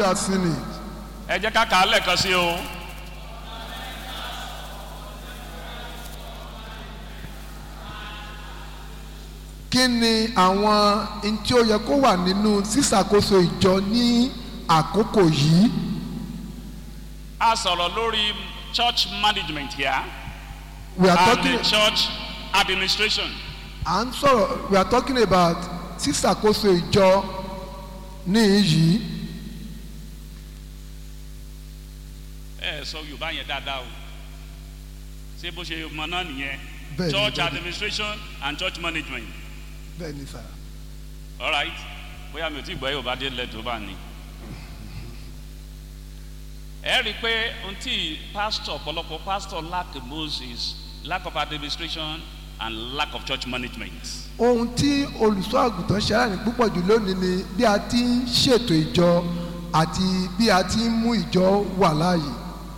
we have seen it. ẹ jẹ́ ká kà á lẹ́ẹ̀kan sí o. kí ni àwọn n tí ó yẹ kó wà nínú sísàkóso ìjọ ní àkókò yìí a sọ̀rọ̀ lórí church management here we are and talking the church administration. à ń sọ̀rọ̀ we are talking about sísàkóso ìjọ ní yìí ẹ ẹ sọ yorùbá yẹn dáadáa o ṣé bó ṣe mọ náà nìyẹn Bẹ́ẹ̀ni, church bẹ́ẹ̀ni. administration and church management bẹ́ẹ̀ ni sà alright bóyá mi ò tí gbọ́ yorùbá dé lẹ́tọ̀ bá ní. ẹ rí i pé ohun tí pastor ọ̀pọ̀lọpọ̀ pastor lack moses lack of administration and lack of church management. ohun tí olùṣọ́ àgùntàn ṣe aláìní púpọ̀ jù lónìí ni bí a ti ń ṣètò ìjọ àti bí a ti ń mú ìjọ wà láàyè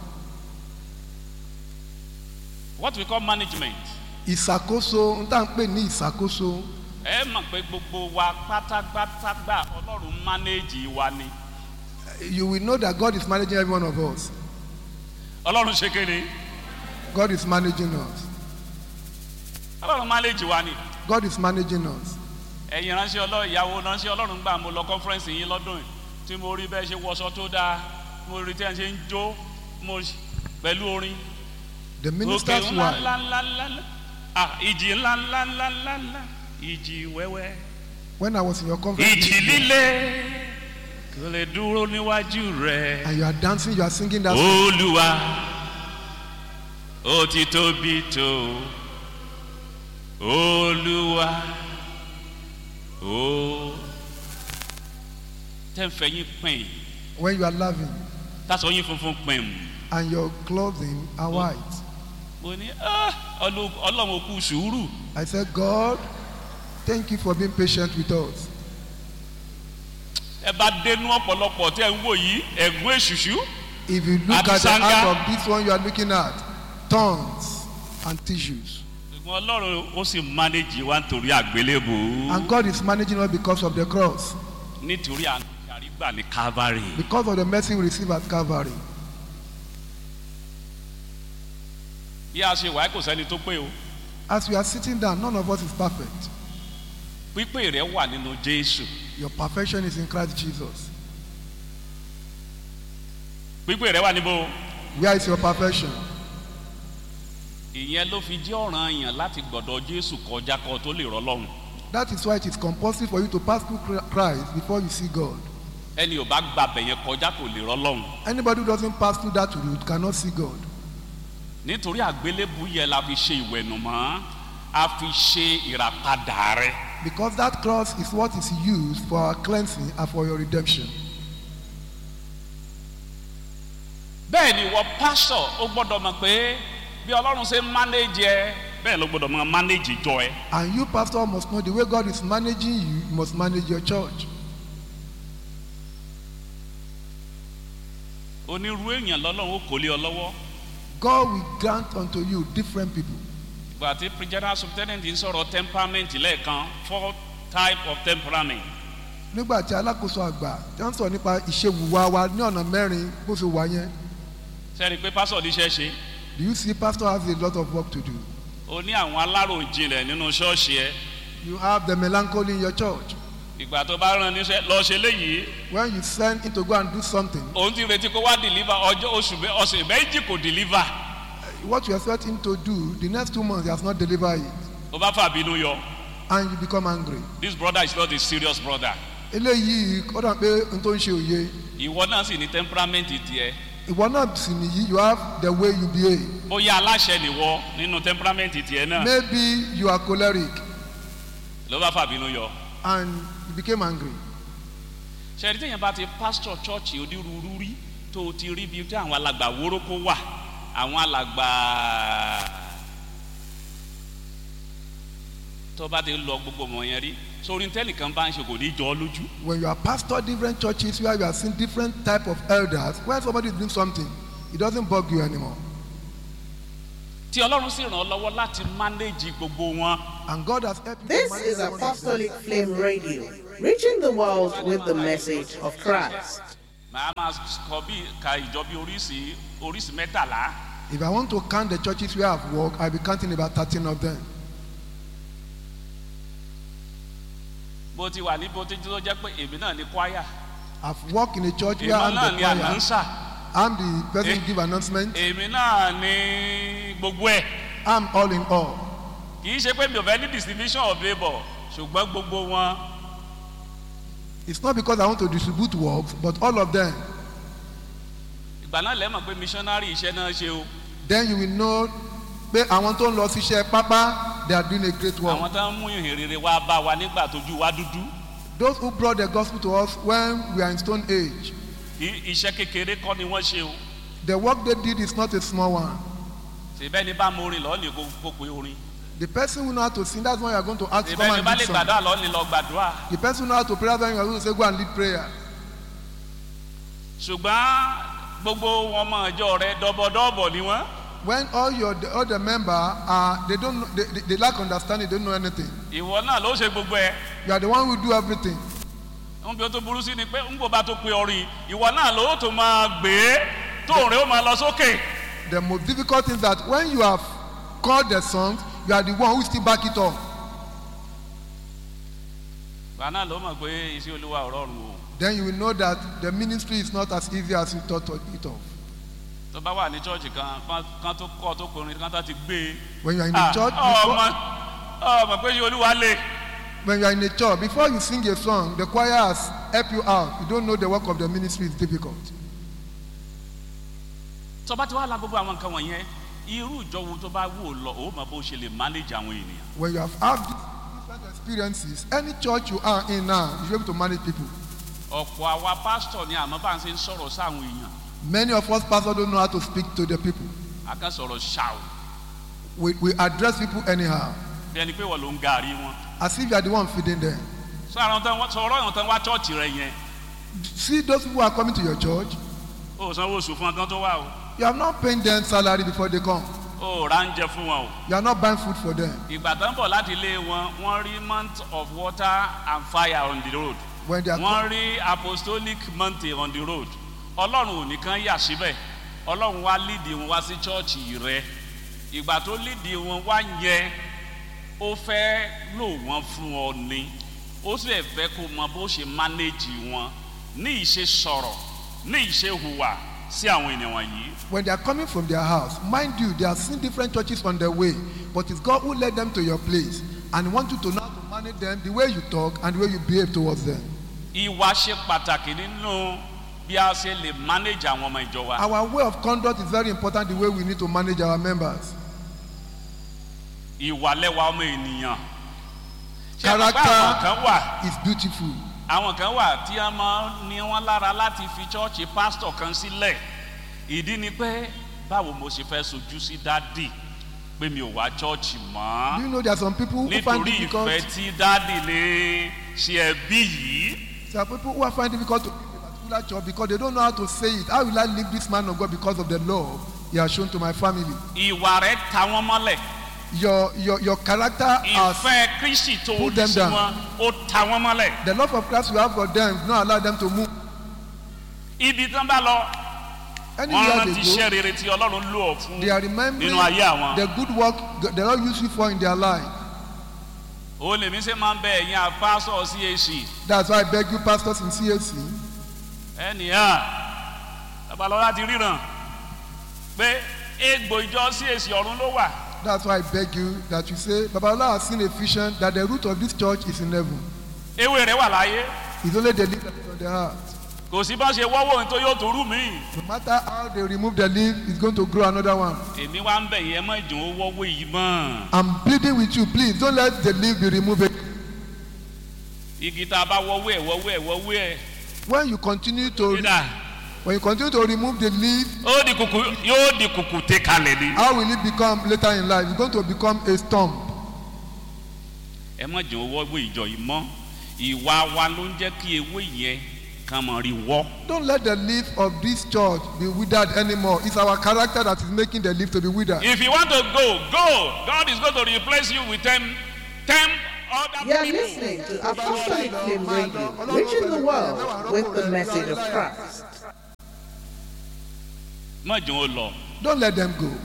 what we call management ìṣàkóso ń tà ń pè ní ìṣàkóso ẹ mọ̀ pé gbogbo wa pátápátá gbà ọlọ́run manage wa ni you will know that God is managing every one of us ọlọ́run ṣe kéde God is managing us ọlọ́run manage wa ni God is managing us ẹ̀yin ránṣẹ́ ọlọ́run ìyàwó ránṣẹ́ ọlọ́run gbà mo lọ conference yín lọ́dún yìí tí mo rí bẹ́ẹ̀ ṣe wọṣọ tó dáa mo rí tí ẹ̀ ṣe ń jó mo pẹ̀lú orin the òkè minister's ńlá wife ńlá ńlá ńlá ńlá ah ìjì ńlá ńlá ńlá ńlá ńlá ìjì wẹ́wẹ́ when I was in your conference ìjì líle kò lè dúró níwájú rẹ̀. and you are dancing you are singing that olúwa ó ti tóbi tó olúwa ó tẹ́ǹfẹ̀ yín pín when you are laughing tásọ yín funfun pín and your clothing are white mo ní "Ah, Ọlọ́- ọlọ́run kú sùúrù I said God thank you for being patient with us ẹ bá dénú ọ̀pọ̀lọpọ̀ tí ẹ ń wò yìí ẹ̀gún èṣùṣù if you look at the Abisanga. heart of this one you are looking at thorns and tissues ṣùgbọ́n ọlọ́run ó sì mánéjì wa nítorí àgbélébò and God is managing us because of the cross nítorí àrígbà ní calvary because of the mercy we receive at Calvary bí a ṣe wà kò sẹ́ni tó pé o as we are sitting down none of us is perfect pípé rẹ wà nínú jésù your perfection is in Christ Jesus pípé rẹ wà níbo. where is your perfection ìyẹn ló fi jẹ́ ọ̀ràn yàn láti gbọ̀dọ̀ jésù kọjá kọ tó lè rọlọ́run that is why it is compulsory for you to pass through Christ before you see God ẹni ò bá gba bẹ̀yẹn kọjá kò lè rọlọ́run anybody who doesn't pass through that route cannot see God nítorí àgbélébù yẹn la fi ṣe ìwẹ̀nùmọ́ a fi ṣe ìràpadà rẹ because that cross is what is used for our cleansing and for your redemption bẹ́ẹ̀ ni wọ́n pásọ̀ ó gbọ́dọ̀ mọ̀ pé bí ọlọ́run ṣe ń mánéjì ẹ bẹ́ẹ̀ ló gbọ́dọ̀ mọ̀ mánéjì jọ ẹ and you pastor must know the way God is managing you you must manage your church onírú èèyàn lọ́lọ́run ó kò lé ọ lọ́wọ́ God will grant unto you different people ìgbà tí general superintendent ń sọ̀rọ̀ temperament lẹ́ẹ̀kan four type of temperament nígbà tí alákòóso àgbà tí wọ́n sọ nípa ìṣèwùwà wa ní ọ̀nà mẹ́rin bó ṣe wà yẹn sẹ́ni pé pásọ̀ níṣẹ́ ṣe do you see pastor has a lot of work to do o ní àwọn aláròjinlẹ̀ nínú ṣọ́ọ̀ṣì ẹ you have the melancholy in your church ìgbà tó bá rán níṣẹ́ lọ ṣe léyìí when you send him to go and do something òun ti retí kó wá deliver ọjọ́ oṣù mẹ́- ọ̀sẹ̀ méjì kò deliver what you expect him to do the next two months he has not delivered it ó bá fà bínú yọ and you become angry this brother is not a serious brother eléyìí ó dàn pé n tó ń ṣe òye ìwọ náà sì ní temperament tiẹ̀ ìwọ náà sì nìyí you have the way you behave bóyá aláṣẹ nìwọ nínú temperament tiẹ̀ náà maybe you are choleric ló bá fà bínú yọ and you became angry ṣẹ́ni téèyàn bá ti pastor church onírúurú rí tó o ti rí bí tí àwọn alàgbà wórókó wà àwọn alàgbà tó bá ti lọ gbogbo ọmọ yẹn rí sórí tẹ́nìkan bá ń ṣe kò ní jọ ọ́ lójú when you are pastor different churches where you are seeing different type of elders when somebody is doing something it doesn't bug you anymore tí ọlọ́run sì ràn ọ́ lọ́wọ́ láti manage gbogbo wọn and God has helped you This to manage is every one of them. Apostolic Flame Radio, reaching the world with the message of Christ. màá máa kọ bí ka ìjọ bí oríṣi oríṣi mẹ́tàlá If I want to count the churches where I've worked, I'll be counting about 13 of them. bó ti wà ní bó ti tó jẹ́ pé èmi náà ní kwaya I've worked in a church where èmi I'm náà the ní choir. ànánsà I'm the person Eh. who give announcement. èmi náà ní gbogbo ẹ̀ I'm all in all. kì í ṣe pé mi ò fẹ́ ní distribution of labour ṣùgbọ́n gbogbo wọn It's not because I want to distribute works, but all of them. ìgbà náà lẹ́mọ̀ pé missionary iṣẹ́ náà ṣe o Then you will know pé àwọn tó ń lọ síṣẹ́ pápá they are doing a great work. àwọn tó ń mú ìhìn rere wá bá wa nígbà tójú wa dúdú Those who brought the gospel to us when we are in stone age, kì í iṣẹ́ kékeré kọ́ ni wọ́n ṣe o the work they did is not a small one. ṣèbẹ́ ni bá mo orin lọ́ọ́ ní kó kó pe orin The person who know how to sing, that's why you are going to ask to come ṣèbẹ́ ni and bá lead lè song. gbàdúrà lọ́ọ́ ní lọ gbàdúrà The person who know how to pray, that's why you are going to say go and lead prayer. ṣùgbọ́n gbogbo wọn mọ ọjọ́ rẹ dọ́bọ̀dọ́bọ̀ ni wọ́n When all your the, all the member are they don't know, they, they, they lack understanding, they don't know anything. ìwọ náà ló ṣe gbogbo ẹ̀ You are the one who do everything. ń bí ó tó burú sí ni pé ń bò bá tó pe orin ìwọ náà ló tó máa gbé tóun rẹ ó máa lọ sókè The most difficult thing is that when you have called the songs, you are the one who still back it up. ìgbà náà ló mọ̀ pé iṣẹ́ olúwa ò rọrùn o Then you will know that the ministry is not as easy as you thought it of. tó bá wà ní chọ́ọ̀chì kan kán- kán tó kọ́ tó kọrin kán tó ti gbé e. When you are in Ah, a church, ọmọ before, ọmọ pé iṣẹ́ olúwa lè when you are in a church, before you sing a song, the choir has helped you out. You don't know the work of the ministry is difficult. tó bá ti wá la gbogbo àwọn nǹkan wọ̀nyẹn irú ìjọ wo tó bá wù ọ́ lọ ó mọ bó ṣe lè manage àwọn ènìyàn When you have had these different experiences, any church you are in now, you should be able to manage people. ọ̀pọ̀ àwa pásítọ̀ ni àmọ́ bá ń ṣe ń sọ̀rọ̀ sáwọn èèyàn Many of us pastors don't know how to speak to the people. a kàn sọ̀rọ̀ ṣàù We, we address people anyhow, bí ẹni pé wọ́n ló ń gàrí wọn as if you are the one feeding them. sọ àwọn tán wá- sọ̀rọ̀ àwọn tán wá chọ́ọ̀chì rẹ yẹn See those people who are coming to your church, ó sanwó oṣù fún ọkàn tó wà o you have not paying them salary before they come. ó rà ń jẹ fún wọn o You are not buying food for them. ìgbà tán bọ̀ láti ilé wọn wọ́n rí month of water and fire on the road When they are wọ́n rí apostolic month on the road ọlọ́run ò nìkan yà síbẹ̀ ọlọ́run wá lídìí wọn wá sí chọ́ọ̀chì rẹ ìgbà tó lídìí wọn wá yẹn ó fẹ́ lò wọ́n fún ọ ni ó sì fẹ́ kó mọ bó ṣe mánéjì wọn ní ìṣe sọ̀rọ̀ ní ìṣe hùwà sí àwọn ènìyàn wọ̀nyí when they are coming from their house, mind you, they are seeing different churches on their way, but it's God who led them to your place and want you to know how to manage them the way you talk and the way you behave towards them. ìwà ṣe pàtàkì nínú bí a ṣe lè mánéjì àwọn ọmọ ìjọ wa Our way of conduct is very important, the way we need to manage our members. ìwà lẹ́wà ọmọ ènìyàn ṣé ẹ mọ̀ pé Character- àwọn kan wà It's beautiful. àwọn kan wà tí a máa ní wọn lára láti fi chọ́ọ̀chì pásítọ̀ kan sílẹ̀ ìdí ni pé báwo mo ṣe fẹ́ sojú sí dádì pé mi ò wá chọ́ọ̀chì Do mọ́ you know there are some people who find nítorí difficult? ìfẹ́ tí dádì lè ṣe ẹbí yìí There are people who are find difficult to leave a particular church because they don't know how to say it. How will I leave this man of God because of the love he has shown to my family? ìwà rẹ̀ ta wọ́n mọ́lẹ̀ Your your your character has ìfẹ́ kristi tó Put ní them sí down. wọn ó ta wọ́n mọ́lẹ̀ the love of Christ you have for them do not allow them to move. ibi tí wọ́n bá lọ wọ́n Anywhere rántí they iṣẹ́ go, rere tí ọlọ́run lò ọ́ fún they are remembering nínú ayé àwọn. the good work the Lord used you for in their life. ó lèmi ṣe máa ń bẹ ẹ̀yin àpásọ̀ cac That's why I beg you, pastors in CAC, ẹnìyàn babalọ́lá ti ríran pé egbò ìjọ cac ọ̀run ló wà that's why I beg you that you say, Babalola has seen a vision that the root of this church is in heaven. ewé rẹ̀ wà láyé It's only the leaf that is on the heart. kò sí bá ṣe wọ́wọ́ ohun tó yóò tó rú mi. No matter how they remove the leaf, it's going to grow another one. èmi wá ń bẹ̀ yẹn mọ́ ìdùn ó wọ́wọ́ yìí mọ́ I'm pleading with you, please don't let the leaf be removed. igi tá a bá wọ́wọ́ ẹ̀ wọ́wọ́ ẹ̀ wọ́wọ́ ẹ̀ When you continue to dídà when you continue to remove the leaf, ó di kùkù yóò di kùkù tẹ kalẹ̀ ni. how will it become later in life? It's going to become a stump. ẹ mọ̀ jẹ́ owó ewé ìjọ yìí mọ́ ìwà wa ló ń jẹ́ kí ewé yẹn kàn mọ̀ rí wọ́. Don't let the leaf of this church be withered anymore. It's our character that is making the leaf to be withered. if you want to go go God is going to replace you with ten ten other You are people. listening to Apostolic Flame Radio, reaching the world with the message of Christ. má jẹun ó lọ Don't let them go.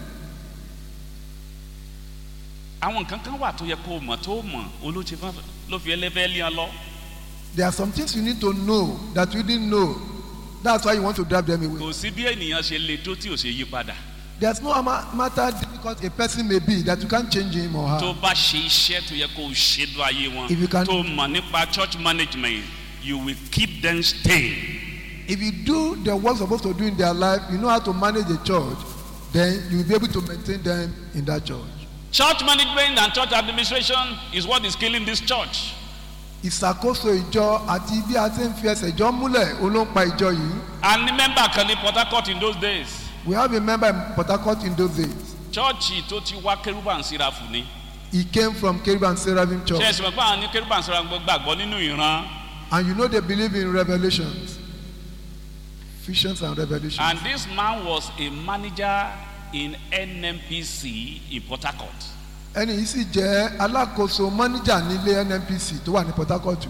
àwọn nǹkan kan wà tó yẹ kó o mọ̀ tó o mọ̀ olóòtú ló fi ẹlẹ́fẹ́ lé wọn lọ There are some things you need to know that you didn't know. That's why you want to drive them away. kò sí bí ènìyàn ṣe le tó tí ò ṣe yí padà There's no ama- matter difficult a person may be that you can't change him or tó her. bá ṣe iṣẹ́ tó yẹ kó o ṣe lọ ayé wọn If you can- tó mọ̀ nípa church management you will keep them staying. If you do the work you're supposed to do in their life, you know how to manage a church, then you will be able to maintain them in that church. church management and church administration is what is killing this church. Ìṣàkóso ìjọ àti bí a ti ń fi ẹsẹ̀ ìjọ múlẹ̀ olóńpa ìjọ yìí. a ní mẹ́mbà kan ní port harcourt in those days We have a member in Port Harcourt in those days. chọ́ọ̀chì tó ti wá kérúbà ń síra fún ni He came from Kerubim Seraphim ṣe Church. é sì mọ̀ pé àwọn ní kérúbà ń síra gbàgbọ́ nínú ìran And you know they believe in revelations. Visions and revelations. and this man was a manager in nnpc in port harcourt ẹni yìí sì jẹ́ alákòóso mọ́níjà nílé nnpc tó wà ní port harcourt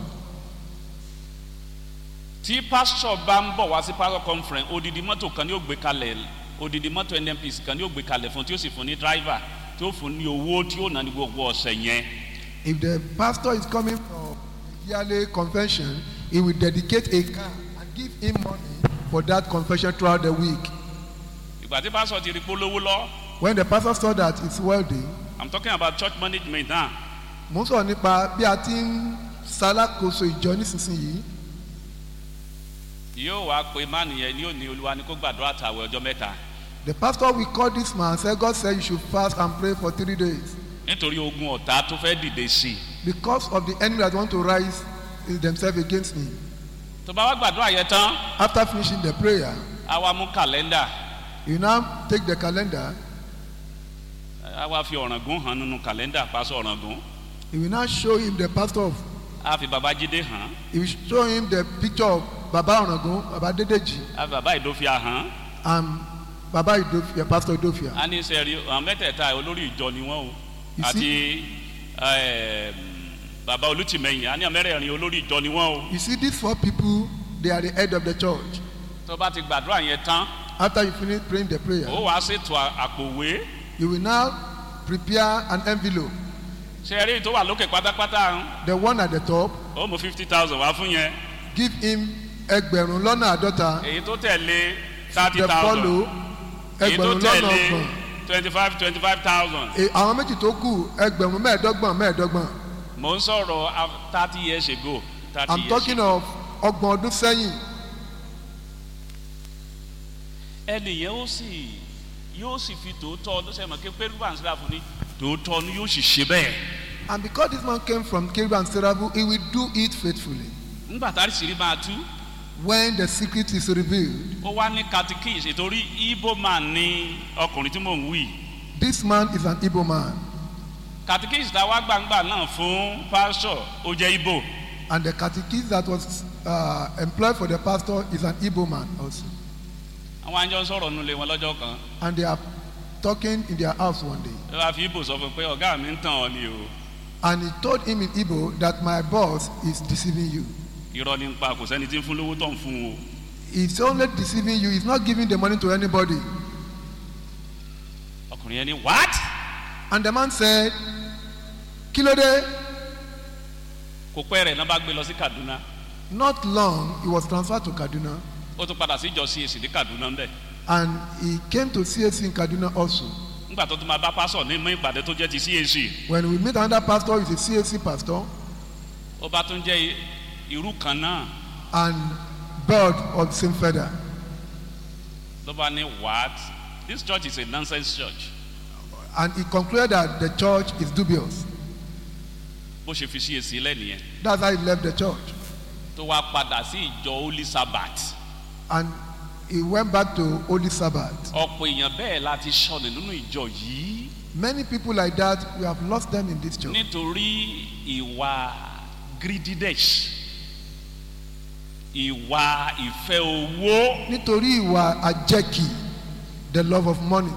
tí pásítọ̀ bá ń bọ̀ wá sí pastor conference odidi mọ́tò kan ní ó gbé kalẹ̀ odidi mọ́tò nnpc kan ní ó gbé kalẹ̀ fún tí ó sì fún ní driver tí ó fún ní owó tí ó nà ní gbogbo ọ̀sẹ̀ yẹn if the pastor is coming from a yearly convention he will dedicate a car and give him money for that convention throughout the week ìgbà tí pásítọ̀ ti rí polówó lọ when the pastor saw that it's wealthy i'm talking about church management now mo ń sọ̀rọ̀ nípa bí a ti ń ṣalákòóso ìjọ nísinsìnyí yóò wá pé mánu yẹn ni ó ní olúwa ni kó gbàdúrà tàwé ọjọ́ mẹ́ta the pastor will call this man say God say you should fast and pray for three days nítorí ogun ọ̀tá tó fẹ́ dìde sí i because of the enemy that want to rise themselves against me tó bá wá gbàdúrà yẹn tán after finishing the prayer á wá mú kàlẹ́ndà you now take the calendar á wá fi ọ̀ràngún hàn nínú kàlẹ́ndà pásọ̀ ọ̀ràngún he will now show him the pastor of á fi babájídé hàn he will show him the picture of baba orangun baba dedeji á fi bàbá ìdófíà hàn and baba idofia pastor idofia á ní sẹ́ẹ̀rí àwọn mẹ́tẹ̀ẹ̀ta olórí ìjọ ni wọ́n o You àti ẹ̀ẹ́m, bàbá olùtìmẹ̀yìn á ní àmẹ́rẹ̀ẹ̀rin olórí ìjọ ni wọ́n o you see these four people they are the head of the church tó bá ti gbàdúrà yẹn tán after you finish praying the prayer ó wàá ṣètò à- àpòwé you will now prepare an envelope sẹ́ẹ̀rí tó wà lókè pátápátá ń the one at the top ó mú fifty thousand wá fún yẹn give him ẹgbẹ̀rún lọ́nà àádọ́ta èyí tó tẹ̀lé thirty the thousand follow èyí tó ẹgbẹ̀rún lọ́nà tẹ̀lé ọgbọ̀n twenty five twenty five thousand E- àwọn méjì tó kù ẹgbẹ̀rún mẹ́ẹ̀ẹ́dọ́gbọ̀n mẹ́ẹ̀ẹ́dọ́gbọ̀n mò ń sọ̀rọ̀ thirty years ago thirty i'm years talking ago of ọgbọ̀n ọdún sẹ́yìn ẹnìyẹn ó sì yóò sì fi tòótọ́ ọdún sẹ́yìn mọ̀ kí pẹ́rú bá ń síra fún ni tòótọ́ ni yóò sì ṣe bẹ́ẹ̀ and because this man came from Kerub and Serabu he will do it faithfully ńgbà tá a sì rí máa tú when the secret is revealed ó wá ní catechies ìtorí ibo man ní ọkùnrin tí mò ń wí this man is an Igbo man catechies tá a wá gbangba náà fún pastor ó jẹ́ ibo and the catechist that was uh, employed for the pastor is an Igbo man also àwọn àjọ ń sọ̀rọ̀ nulẹ̀ wọn lọ́jọ́ kan and they are talking in their house one day ẹ wá fi ibo sọ fún un pé ọ̀gá mi ń tàn ọ́ ni o and he told him in Igbo that my boss is deceiving you irọ́ ní pa kò sẹ́ni tí ń fún lówó tó ń fún o he's only deceiving you he's not giving the money to anybody ọkùnrin yẹn ní what and the man said kílódé kò pẹ́ rẹ̀ náà bá gbé lọ sí kaduna not long he was transferred to Kaduna ó tún padà sí ìjọ cac ní kaduna ń bẹ̀ and he came to CAC in Kaduna also nígbà tó tún máa bá pásọ̀ ní mú ìpàdé tó jẹ́ ti cac when we meet another pastor he's a CAC pastor ó bá tún jẹ́ irú kan náà and bird of the same feather ló bá ní what this church is a nonsense church and he concluded that the church is dubious bó ṣe fi cac lẹ́nìyẹn that's how he left the church tó wá padà sí ìjọ holy sabbath and he went back to Holy Sabbath ọ̀pọ̀ èèyàn bẹ́ẹ̀ láti sọnù nínú ìjọ yìí many people like that we have lost them in this church nítorí ìwà greediness ìwà ìfẹ́ owó nítorí ìwà àjẹkì the love of money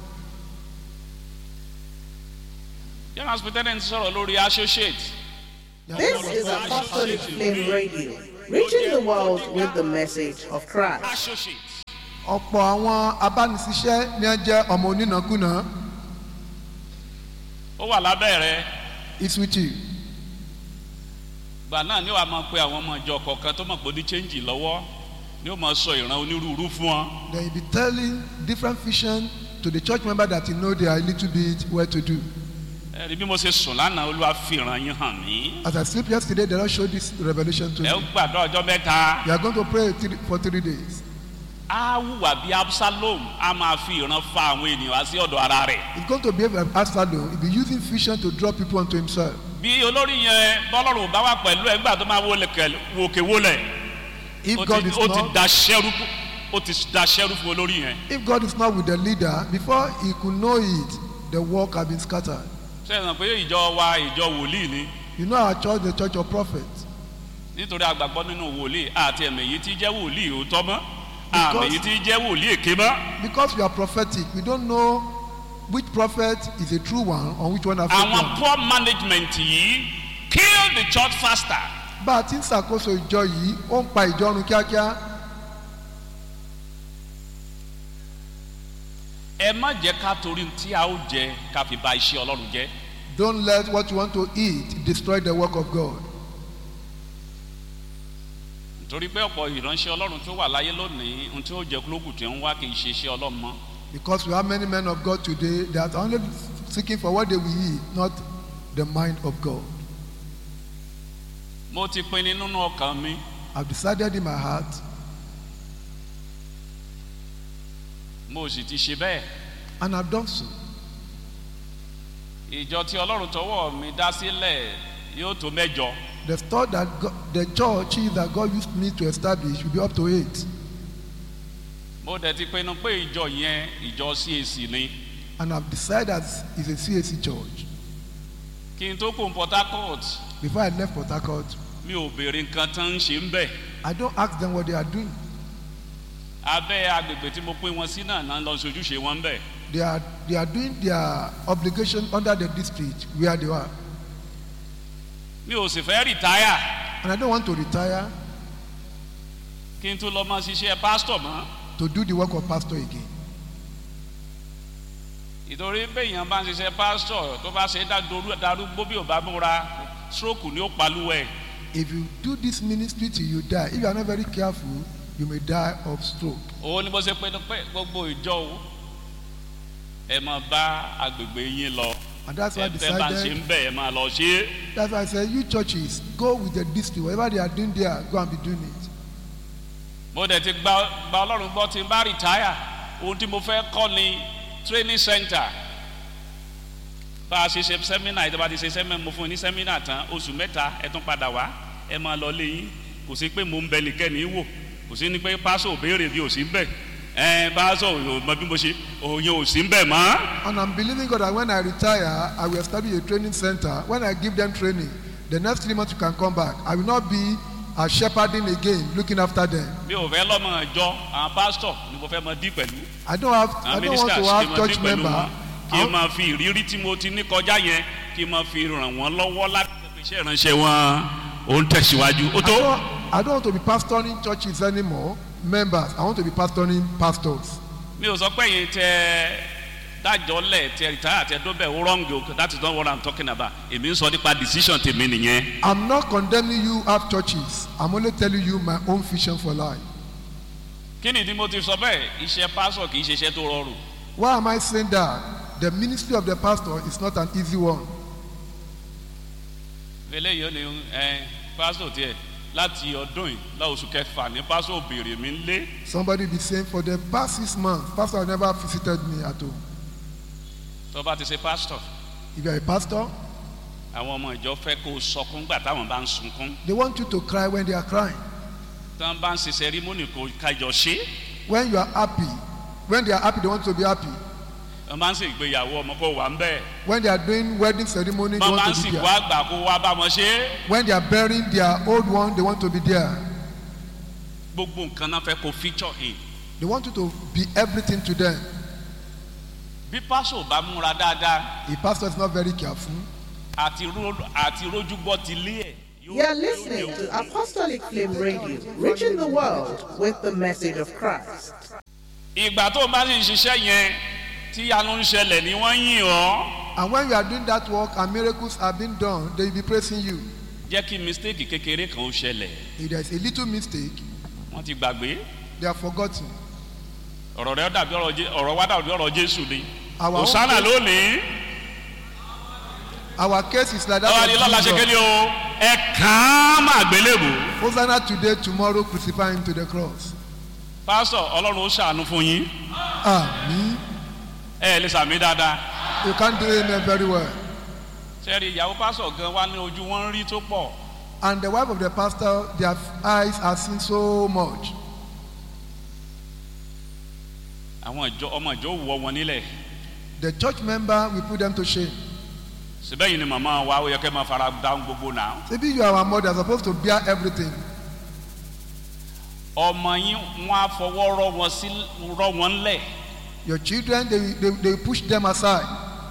young hospital ń sọ̀rọ̀ lórí associate This is Apostolic Flame Radio, reaching the world with the message of Christ. associate ọ̀pọ̀ àwọn abánisíṣẹ́ ni wọ́n jẹ́ ọmọ onínàkúnà ó wà lábẹ́ rẹ is with you gbà náà ni wàá máa pe àwọn ọmọ ìjọ kọ̀ọ̀kan tó mọ̀ pé ó ní chẹ́ǹjì lọ́wọ́ ni ó máa sọ ìran onírúurú fún wọn then you be telling different vision to the church member that you know they are a little bit well to do ẹ̀rí bí mo ṣe sùn lánàá olúwa fi ìran yín hàn mí as I sleep yesterday the Lord showed this revelation to ẹ me ó gbàdọ̀ ọjọ́ mẹ́ta you are going to pray three, for three days á hùwà bí absalom á máa fi ìran fa àwọn ènìyàn wá sí ọ̀dọ̀ ara rẹ̀ he's going to behave like Absalom he be using vision to draw people unto himself bí olórí yẹn bọ́lọ́run ò bá wà pẹ̀lú ẹ̀ nígbà tó máa wọlé kẹlẹ̀ wòkè wọlé if ó God ti is ó ti not da ṣẹ́rú ó ti da ṣẹ́rú fún olórí yẹn if God is not with the leader before he could know it the work had been scattered ṣe é sàn pé ìjọ wa ìjọ wòlíì ni you know our church the church of prophets nítorí àgbàgbọ́ nínú wòlíì àti ẹ̀mí èyí tí jẹ́ wòlíì òótọ́ mọ́ àmì Because- èyí tí jẹ́ wòlíì èké mọ́ because we are prophetic we don't know which prophet is a true one or which one are fake àwọn one poor management yìí kill the church faster bá a ti ń ṣàkóso ìjọ yìí ó ń pa ìjọ run kíákíá ẹ má jẹ́ ká torí tí a ó jẹ ká fi ba iṣẹ́ ọlọ́run jẹ́ don't let what you want to eat destroy the work of God nítorí pé ọ̀pọ̀ ìránṣẹ́ ọlọ́run tó wà láyé lónìí ohun tí ó jẹ kúlógù tí ń wá kì í ṣe iṣẹ́ ọlọ́run mọ́ because we have many men of God today that are only seeking for what they will eat not the mind of God mo ti pinnu nínú ọkàn mi I've decided in my heart mo sì ti ṣe bẹ́ẹ̀ and I've done so ìjọ tí ọlọ́run tọwọ́ mi dá sílẹ̀ yóò tó mẹ́jọ the store that God, the church that God used me to establish will be up to eight mo dẹ̀ ti pinnu pé ìjọ yẹn ìjọ CAC ni and I've decided that it's a CAC church kí n tó kó Port Harcourt before I left Port Harcourt mi ò béèrè nǹkan tán ń ṣe ń bẹ̀ I don't ask them what they are doing abẹ́ agbègbè tí mo pín wọn sí náà náà lọ sojúṣe wọn ń bẹ̀ they are they are doing their obligation under the district where they are mi ò sì fẹ́ rìtáyà and I don't want to retire kí n tó lọ máa ṣiṣẹ́ pásítọ̀ mọ́ to do the work of pastor again ìtorí béèyàn bá ń ṣiṣẹ́ pásítọ̀ tó bá ṣe dá- darúgbó bí ò bá múra stroke ni ó palúwẹ̀ if you do this ministry till you die if you are not very careful you may die of stroke òun ni mo ṣe pinnu pé gbogbo ìjọ o ẹ máa bá agbègbè yín lọ and that's why I ẹ fẹ́ bá ń ṣe decided ń bẹ̀ ẹ máa lọ ṣe é that's why I said you churches go with the district whatever they are doing there go and be doing it mo dẹ̀ ti gba gba ọlọ́run gbọ́ tí n bá rìtáyà ohun tí mo fẹ́ kọ́ ni training center bá a ṣe ṣe sẹ́mínà ìjọba ti ṣe sẹ́mínà mo fún un ní sẹ́mínà tán oṣù mẹ́ta ẹ tún padà wá ẹ máa lọ lé yín kò sí pé mo ń bẹ nìkẹ́ni wò kò sí ní pé pásọ̀ ò béèrè bí ò sí ń bẹ̀ ẹ pásọ̀ ò mọ bí mo ṣe òye ò sí ń bẹ̀ mọ́ and I'm believing God that when I retire I will establish a training center when I give them training the next three months you can come back I will not be uh, shepherding again looking after them mi ò fẹ́ lọ́mọ ìjọ àwọn pásítọ̀ ni mo fẹ́ mọ dí pẹ̀lú I don't have I àwọn don't want ministers to kí n have mọ dí church pẹ̀lú member wọn kí I n máa fi ìrírí tí mo ti ní kọjá yẹn kí n máa fi ràn wọ́n lọ́wọ́ láti fi iṣẹ́ ìránṣẹ́ wọn ó ń tẹ̀síwájú ó I tó. don't, I don't want to be pastoring churches anymore members I want to be pastoring pastors mi ò sọ pé yìí tẹ dájọ́ lẹ̀ tẹ rìtáyà tẹ dóbẹ̀ ó wrong o that is not what i'm talking about èmi ń sọ nípa decision tèmi nìyẹn. I'm not condemning you have churches I'm only telling you my own vision for life kí ni ìdí mo ti sọ bẹ́ẹ̀ iṣẹ́ pásọ̀ kì í ṣe iṣẹ́ tó rọrùn why am I saying that the ministry of the pastor is not an easy one eléyìí ó ní ẹ pásọ̀ tiẹ̀ láti ọdún yìí láoṣù kẹfà ní pásọ̀ òbèrè mi ń lé somebody be saying for the past six months pastor never visited me at home tó bá ti ṣe pásítọ̀ if you are a pastor àwọn ọmọ ìjọ fẹ́ kó o sọkún gbà táwọn bá ń sunkún they want you to cry when they are crying tí wọ́n bá ń ṣe sẹ́rímọ́nì kó kájọ ṣe when you are happy when they are happy they want to be happy wọ́n bá ń ṣe ìgbéyàwó ọmọ kó wà ń bẹ́ẹ̀ when they are doing wedding ceremony they wọ́n bá ń want to be sìnkú there àgbà kó wá bá wọn ṣe é. when they are burying their old one they want to be there gbogbo nǹkan náà fẹ́ kó feature in they want you to be everything to them bí pásò bá múra dáadáa a pastor is not very careful àti ró- àti rójúgbọ́ ti lé ẹ̀. yóò- You are yóò listening lè to Apostolic Flame Radio, reaching the world with the message of Christ. ìgbà tó o bá sì ń ṣiṣẹ́ yẹn tí yanu ń ṣẹlẹ̀ ni wọ́n yìn ọ́ And when you are doing that work and miracles are being done, they will be praising you. jẹ́ kí mistake kékeré kan ó ṣẹlẹ̀ If there is a little mistake, wọ́n ti gbàgbé they are forgotten. ọ̀rọ̀ rẹ dàbí ọ̀rọ̀ Jé- ọ̀rọ̀ wa dàbí ọ̀rọ̀ jésù ni Our own òsánà case- lónìí Our case is like ọ̀rọ̀ ni lọ́la that ṣe of kéde Jesus. o ẹ kàn án máa gbélébò Hosanna today, tomorrow, crucify him to the cross. pásítọ̀ ọlọ́run ó ṣàánú fún yín Amen. ẹ lè sàmì dáadáa You can't do amen very well. sẹ́ẹ̀rì ìyàwó pásítọ̀ gan wa ní ojú wọn ń rí tó pọ̀ And the wife of the pastor, their eyes are seen so much. àwọn ìjọ ọmọ ìjọ wọ wọn nílẹ̀ The church member will put them to shame. síbẹ̀ yìí ni màmá wa ó yẹ kẹ́ máa fara dáhùn gbogbo náà Maybe you are our mother, supposed to bear everything. ọmọ yín wọn á fọwọ́ rọ wọn sí rọ wọn lẹ̀ Your children, they, they, they push them aside.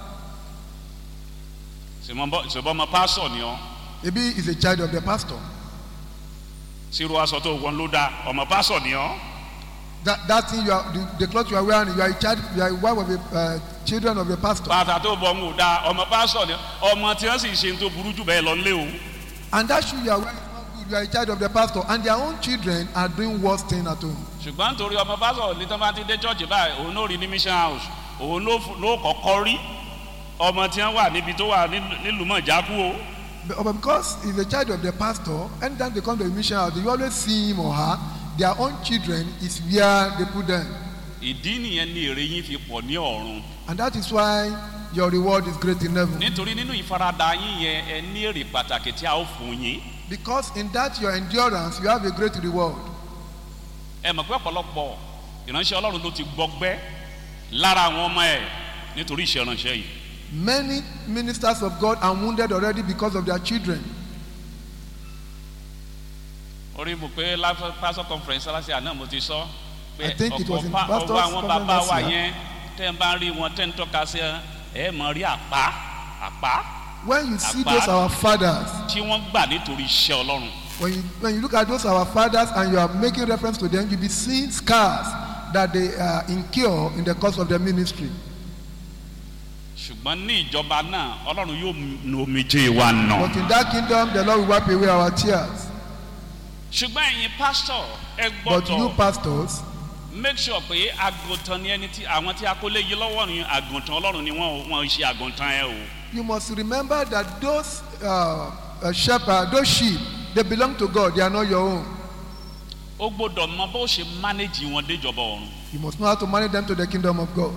ṣùgbọ́n ọmọ pásítọ̀ ni ọ́ Maybe he's a child of the pastor. sírú aṣọ tó wọn ló dá ọmọ pásítọ̀ ni ọ́ That, that thing you are, the, the cloth you are wearing, you are a child, you are a wife of a uh, children of the pastor. bàtà tó bọ̀ ń wò dá ọmọ pásítọ̀ ni ọ́ ọmọ tí wọ́n sì ṣe tó burú jù bẹ́ẹ̀ lọ nílé o And that shoe you are wearing is not good. You are a child of the pastor, and their own children are doing worse thing at home. ṣùgbọ́n nítorí ọmọ pásítọ̀ ní tó bá ti dé chọ́ọ̀chì báyìí òun ló rí ní mission house òun ló fu- ló kọ́kọ́ rí ọmọ tí wọ́n wà níbi tó wà nílùú- nílùú mọ̀jákú o But, but because he's a child of the pastor, anytime they come to the mission house, you always see him or her. Their own children is where they put them, ìdí nìyẹn ni èrè yín fi pọ̀ ní ọ̀run and that is why your reward is great in heaven. nítorí nínú ìfaradà yín yẹn ẹ ní èrè pàtàkì tí a ó fún yín Because in that your endurance, you have a great reward. ẹ mọ̀ pé ọ̀pọ̀lọpọ̀ ìránṣẹ́ ọlọ́run ló ti gbọgbẹ́ lára àwọn ọmọ ẹ̀ nítorí iṣẹ́ ìránṣẹ́ yìí Many ministers of God are wounded already because of their children. orí mo pé láfẹ́ pastor conference aláṣẹ àná mo ti sọ pé I think it was in pa- pastor's ọwọ́ àwọn conference bàbá wa last year. yẹn tẹ́ ń bá rí wọn tẹ́ ń tọ́ka sí ẹ ẹ mọ̀ rí àpá àpá When you see Apart- those our fathers, tí wọ́n gbà nítorí iṣẹ́ ọlọ́run when you, when you look at those our fathers and you are making reference to them, you'll be seeing scars that they uh, incur in the course of their ministry. ṣùgbọ́n ní ìjọba náà ọlọ́run yóò nu omijé wa nà. But in that kingdom, the Lord will wipe away our tears. ṣùgbọ́n ẹ̀yin pásítọ̀ ẹ But you gbọ́dọ̀ pastors, make sure pé àgùntàn ni ẹni tí àwọn tí a kó lé yí lọ́wọ́ ni àgùntàn ọlọ́run ni wọ́n wọ́n ṣe àgùntàn ẹ o. you must remember that those uh, uh, shepherds, those sheep, they belong to God. They are not your own. ó gbọ́dọ̀ mọ bó ṣe manage wọn déjọba ọ̀run. You must know how to manage them to the kingdom of God.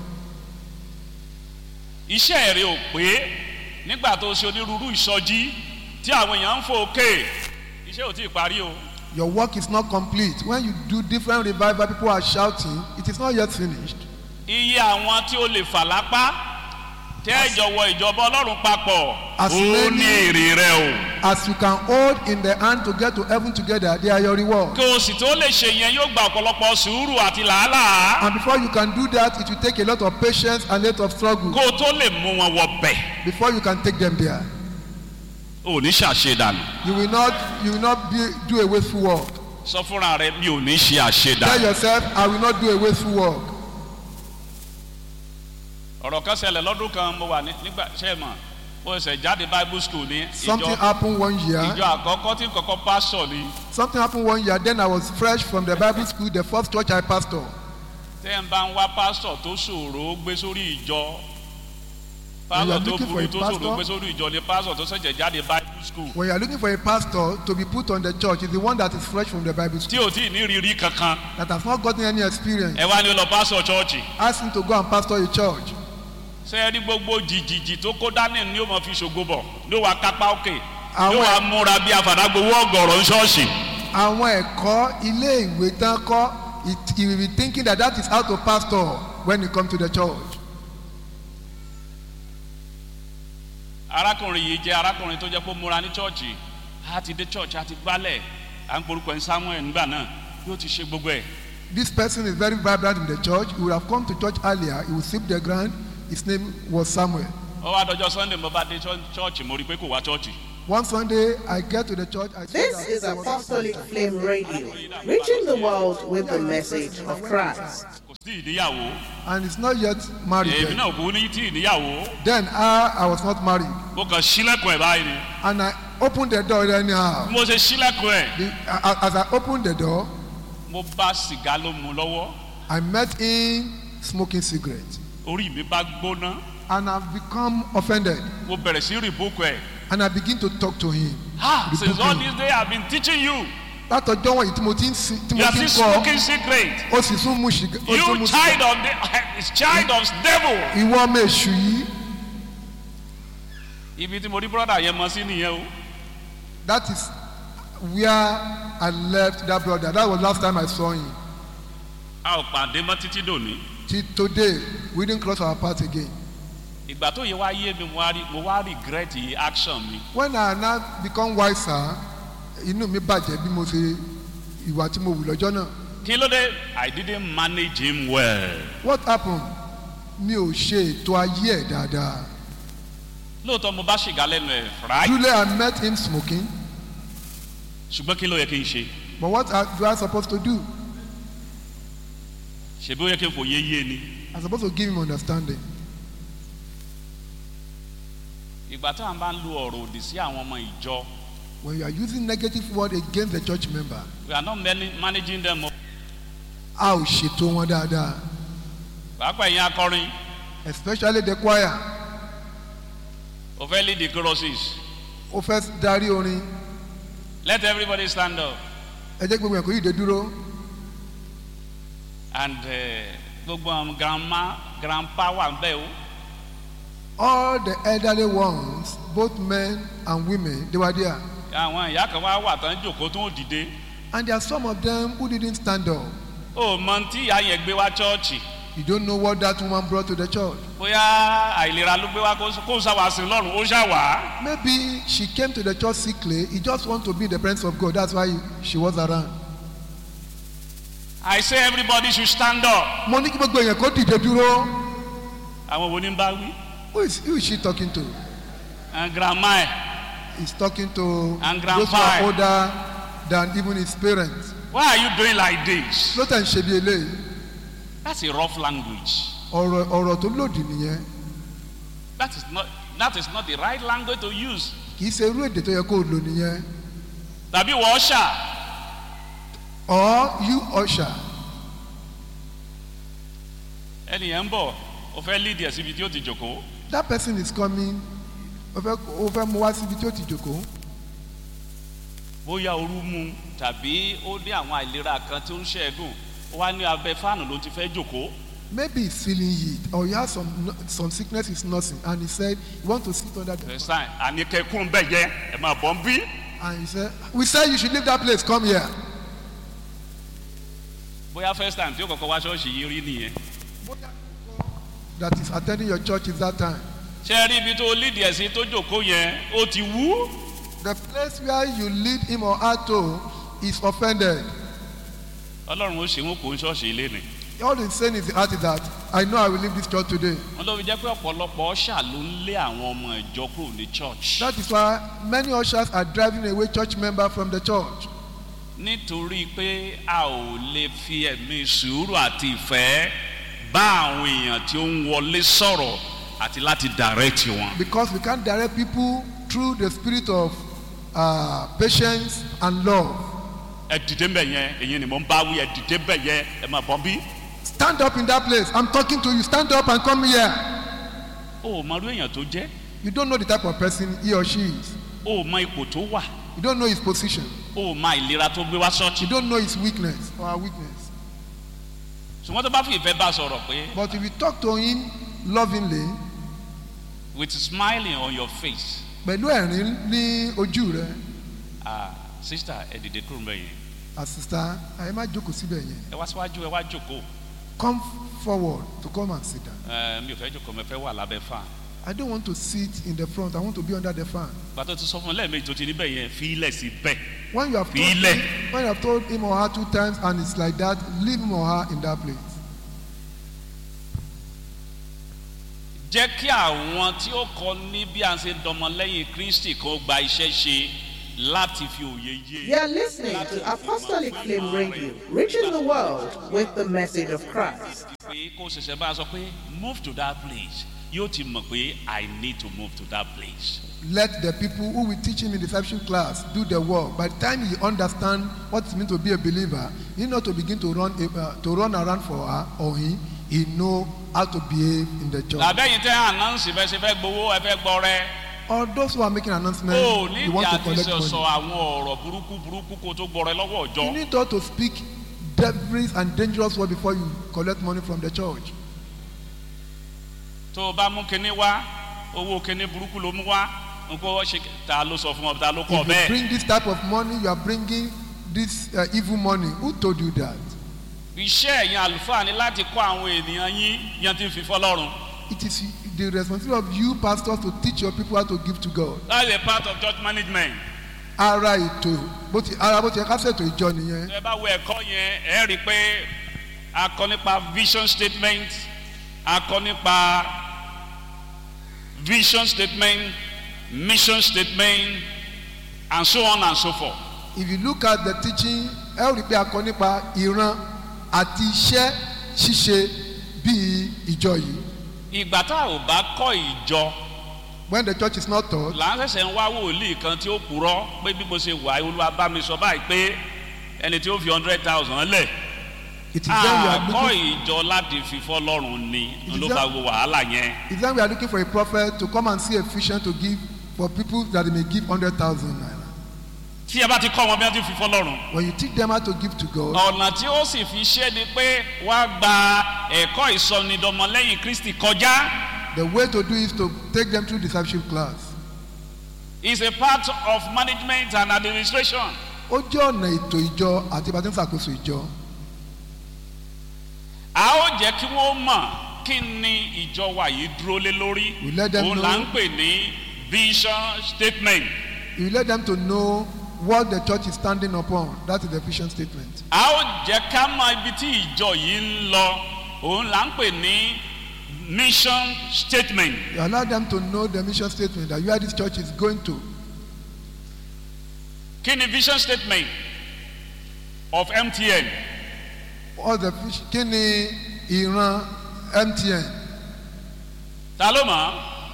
iṣẹ́ rẹ ò pé nígbà tó ṣe onírúurú ìsọjí tí àwọn èèyàn ń fò òkè iṣẹ́ ò tí ì parí o. Your work is not complete. When you do different revival, people are shouting, it is not yet finished. iye àwọn tí ó lè fà lápá tẹ́ ìjọ wọ ìjọba ọlọ́run papọ̀ As ó many- ní èrè rẹ o. As you can hold in the hand to get to heaven together, they are your reward. kí o sì tó lè ṣe yẹn yóò gba ọ̀pọ̀lọpọ̀ sùúrù àti làálàá And before you can do that, it will take a lot of patience and a lot of struggle kó o tó lè mú wọn wọ bẹ̀ before you can take them there. ò ní ṣàṣedànù You will not, you will not be, do a wasteful work. sọ fúnra rẹ mi ò ní ṣe Tell àṣedànù. yourself, I will not do a wasteful work. ọ̀rọ̀ kan ṣẹlẹ̀ lọ́dún kan mo wà ní- nígbà ṣe é mọ̀ mo ṣẹ̀ jáde bible school ní Something ìjọ happened one ìjọ year. àkọ́kọ́ tí kọ́kọ́ pásọ̀ ni Something happened one year. Then I was fresh from the Bible school, the first church I pastor. tẹ́ ń bá ń wá pásọ̀ tó ṣòro ó gbé sórí ìjọ When you are pásọ̀ tó looking for burú a tó ṣòro ó gbé pastor- sórí ìjọ ni pásọ̀ tó ṣẹ̀ṣẹ̀ jáde bible school When you are looking for a pastor to be put on the church, is the one that is fresh from the Bible tí school, ò tí ì ní rírí kankan that has not gotten any experience. ẹ wá ní ó lọ pásọ̀ chọ́ọ̀chì Ask him to go and pastor a church. ṣé ẹ rí gbogbo jìjìjì tó kó dání ni ó mọ fi ṣògo bọ̀ ló wàá kápá òkè ló Àwọn wàá múra bí afàdágbowó ọgọ̀rọ̀ ń ṣọ́ọ̀ṣì àwọn ẹ̀kọ́ ilé ìwé tán kọ́ it- he will be thinking that that is how to pastor when he come to the church. arákùnrin yìí jẹ́ arákùnrin tó jẹ́ pé ó múra ní chọ́ọ̀chì á ti dé chọ́ọ̀chì á ti gbálẹ̀ à ń porúkọ ẹ̀ samuel nígbà náà yóò ti ṣe gbogbo ẹ̀ This person is very vibrant in the church. He would have come to church earlier. He would sweep the ground. His name was Samuel. ó wá dọjọ́ sunday mo bá dé chọ́- chọ́ọ̀chì mo rí i pé kò wá chọ́ọ̀chì One Sunday, I get to the church. I saw This that is there was- Apostolic Flame Radio, reaching the world with the message of Christ. kò tí ì níyàwó and he's not yet married èmi then. náà kú ní tí ì níyàwó Then I, I was not married mo kàn sílẹ̀kùn ẹ̀ báyìí ni and I opened the door anyhow. mo ṣe sílẹ̀kùn ẹ̀ The, a- as I opened the door, mo bá sìgá ló mu lọ́wọ́ I met him smoking cigarette orí mi bá gbóná and I've become offended mo bẹ̀rẹ̀ sí rìbókù ẹ̀ and I begin to talk to him. ha since Rebuke all him. this day i been teaching you Látọjọ́ wọ̀nyí tí mo ti ń sin tí you mo are ti ń still kọ́ smoking cigarette ó sì tún mu ṣìgá ó tún mu you ṣìgá. child of the child of devil. Ìwọ ọmọ èṣù yìí ibi tí mo rí brọ́dà yẹn mọ sí nìyẹn o that is where I left that brother that was last time I saw him. a ò pàdé mọ́ títí dòní Till today we didn't cross our path again. ìgbà tó yẹ wá yé mi mo wá rí mo wá regret action mi When I now become wiser inú mi bàjẹ́ bí mo ṣe ìwà tí mo wù lọ́jọ́ náà. kí ló dé i didn't manage him well What happened? Mi ò ṣe ètò ayé ẹ̀ dáadáa. lóòótọ́ mo bá ṣìgá lẹ́nu ẹ̀ right Truly I met him smoking ṣùgbọ́n kí ló yẹ kí n ṣe but what I, do I supposed to do? ṣebí ó yẹ kí n fòye yé ni I supposed to give him understanding. ìgbà tá à ń bá ń lu ọ̀rọ̀ òdì sí àwọn ọmọ ìjọ When you are using negative word against the church member, we are not mani- managing them o. a ò ṣètò wọn dáadáa pàápàá ẹ̀yin akọrin especially the choir. o fẹ́ lead the choruses Ó fẹ́ darí orin let everybody stand up ẹ jẹ́ gbogbo ẹ̀kọ́ yìí dé dúró. and eh, gbogbo àwọn grandma grandpa wà ń bẹ̀ o All the elderly ones, both men and women, they were there. àwọn ìyá kan wá wà tán jòkó tó ń dìde And there are some of them who didn't stand up. o mọ tí ìyá yẹn gbé wá chọ́ọ̀chì You don't know what that woman brought to the church. bóyá àìlera ló gbé wá kó kó sáwà sí lọ́rùn ó ṣàwà Maybe she came to the church sickly. He just want to be in the presence of God. That's why she was around. I say everybody should stand up Mo ní kí gbogbo èèyàn kó dìde dúró. àwọn wo ni ń bá wí Who is, who is she talking to? and grandma ẹ̀ He's talking to And those who grandpa. are older than even his parents. why are you doing like this Ló tẹ̀ ń ṣe bí eléyìí. that's a rough language Ọ̀rọ̀ ọ̀rọ̀ tó lòdì nìyẹn. that is not that is not the right language to use Kì í ṣe irú èdè tó yẹ kó o lò nìyẹn. tàbí wọ́n ṣà Or you usher. ẹnìyẹn ń bọ̀ ó fẹ́ lead ẹ̀ síbi tí ó ti jòkó That person is coming. O fẹ́ o fẹ́ mu wá síbi tí ó ti jòkó. bóyá ooru mu tàbí ó ní àwọn àìlera kan tó ń ṣẹ́gun ó wá ní abẹ́ fáànù ló ti fẹ́ jòkó Maybe he's feeling heat or he has some some sickness he's nursing and he said he want to sit under the ẹ̀sán àníkẹ́kùn bẹ́ẹ̀ jẹ́ ẹ̀ máa bọ̀ ń bí and he said we said you should leave that place come here. bóyá first time tí ó kọ́kọ́ wá ṣọ́ọ̀ṣì yìí rí nìyẹn That is attending your church is that time. ṣé ẹ rí ibi tó lead ẹ̀ sí tó jòkó yẹn ó ti wú The place where you lead him or her to is offended. ọlọ́run ó ṣe wọn kò ń ṣọ́ọ̀ṣì ilé ni All he's saying is the heart is that I know I will leave this church today. wọn ló fi jẹ́ pé ọ̀pọ̀lọpọ̀ ọ̀ṣà ló ń lé àwọn ọmọ ìjọ kúrò ní church That is why many ushers are driving away church members from the church. nítorí pé a ò lè fi ẹ̀mí sùúrù àti ìfẹ́ bá àwọn èèyàn tí ó ń wọlé sọ̀rọ̀ àti láti direct wọn. Because we can't direct people through the spirit of uh, patience and love. ẹ dìde mbẹ yẹn èyí ni mo ń bá wí ẹ dìde mbẹ yẹn ẹ máa bọ́ bí. Stand up in that place. I'm talking to you. Stand up and come here. o ò mọ irú èèyàn tó jẹ́ You don't know the type of person he or she is. o ò mọ ipò tó wà You don't know his position. o ò mọ ìlera tó gbé wá You ṣọ́ọ̀ṣì. don't know his weakness or her weakness. ṣùgbọ́n tó bá fi ìfẹ́ bá sọ̀rọ̀ pé But if you talk to him lovingly, with smiling on your face pẹ̀lú ẹ̀rín ní ojú rẹ̀, ah sister ẹ dìde kúrò mbẹ yẹn àsìsá ẹ má jókòó síbẹ̀ yẹn. ẹ wá síwájú ẹ wá jókòó Come forward to come and sit down. ẹ mi ò fẹ́ jókòó mi fẹ́ wà lábẹ́ fan. I don't want to sit in the front. I want to be under the fan. gbàtọ́ ti sọ fún un lẹ́ẹ̀mejì tó ti níbẹ̀ yẹn fi ilẹ̀ sí bẹ́ẹ̀. When you have told File. him, when you have told him or her two times and it's like that, leave him or her in that place. jẹ́ kí àwọn tí ó kọ ní bí a ṣe dọmọlẹ́yìn kristi kan gba iṣẹ́ ṣe láti fi òye yé. You are listening to Apostolic Flame Radio, reaching the world with the message of Christ. pé kó ṣẹ̀ṣẹ̀ bá a sọ pé move to that place yóò ti mọ̀ pé i need to move to that place. Let the people who will teach him in discipleship class do the work. By the time he understand what it means to be a believer, he know to begin to run uh, to run around for her or he, he know how to behave in the church. tàbẹ́yìn tẹ́ ànánsì fẹ́ ṣe fẹ́ gbowó ẹ fẹ́ gbọ́ rẹ. Or those who are making announcements, o you nídìí want to àti collect sọ money. àwọn ọ̀rọ̀ burúkú burúkú kó tó gbọ́ rẹ lọ́wọ́ You ọjọ́. need all to speak devilish and dangerous word before you collect money from the church. tó o bá mú kinní wá owó kinní burúkú ló mú wá nǹkó ṣe ta ló sọ fún ọ ta ló kọ If you bẹ́ẹ̀. bring this type of money, you are bringing this uh, evil money. Who told you that? iṣẹ́ ẹ̀yin àlùfáà ni láti kọ́ àwọn ènìyàn yín yan ti fi fọlọ́run. It is the responsibility of you pastors to teach your people how to give to God. that's a part of church management. Ara ètò bó ti ara bó ti yẹ ká ṣètò ìjọ nìyẹn. ẹ bá wo ẹ̀kọ́ yẹn ẹ rí i pé a kọ́ nípa vision statement a kọ́ nípa vision statement mission statement and so on and so forth. If you look at the teaching, ẹ ó rí i pé a kọ nípa ìran àti iṣẹ́ ṣíṣe bíi ìjọ yìí. ìgbà tá a ò bá kọ́ ìjọ When the church is not taught, là ń ṣẹ̀ṣẹ̀ ń wá wòlíì kan tí ó purọ́ pé bí mo ṣe wà á olúwa bá mi sọ báyìí pé ẹni tí ó fi hundred thousand lẹ̀ it is then we are àkọ́ looking. ìjọ láti fi fọ́lọ́run ni It is ló that- bá wo wàhálà yẹn. It's then we are looking for a prophet to come and see a vision to give for people that they may give hundred thousand naira. tí ẹ bá ti kọ́ wọn bí wọ́n ti fi fọ́lọ́run. When you teach them how to give to God, ọ̀nà tí ó sì fi ṣe ni pé wá gba ẹ̀kọ́ ìsọnidọmọlẹ́yìn kristi kọjá the way to do is to take them through discipleship class. is a part of management and administration. Ó jẹ́ ọ̀nà ètò ìjọ àti ìbátan ṣàkóso ìjọ. a ó jẹ́ kí wọ́n mọ̀ kí ni ìjọ wa yìí dúró lé lórí We let them òun là ń know. pè ní vision statement. You let them to know what the church is standing upon. That is the vision statement. a ó jẹ́ ká mọ ibi tí ìjọ yìí ń lọ òun là ń pè ní mission statement. You allow them to know the mission statement that where this church is going to. kí ni vision statement of mtn All the fish, kí ni ìran MTN? ta ló mọ̀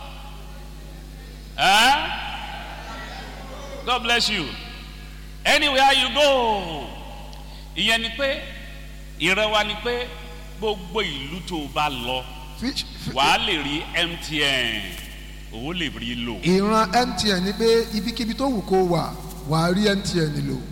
ẹ́ god bless you anywhere you go ìyẹn ni pé ìran wa ni pé gbogbo ìlú tó o bá lọ Fish, fi- wàá lè rí mtn òun lè rí lò ìran MTN ni pé ibikíbi tó wù kó wà wàá rí MTN lò.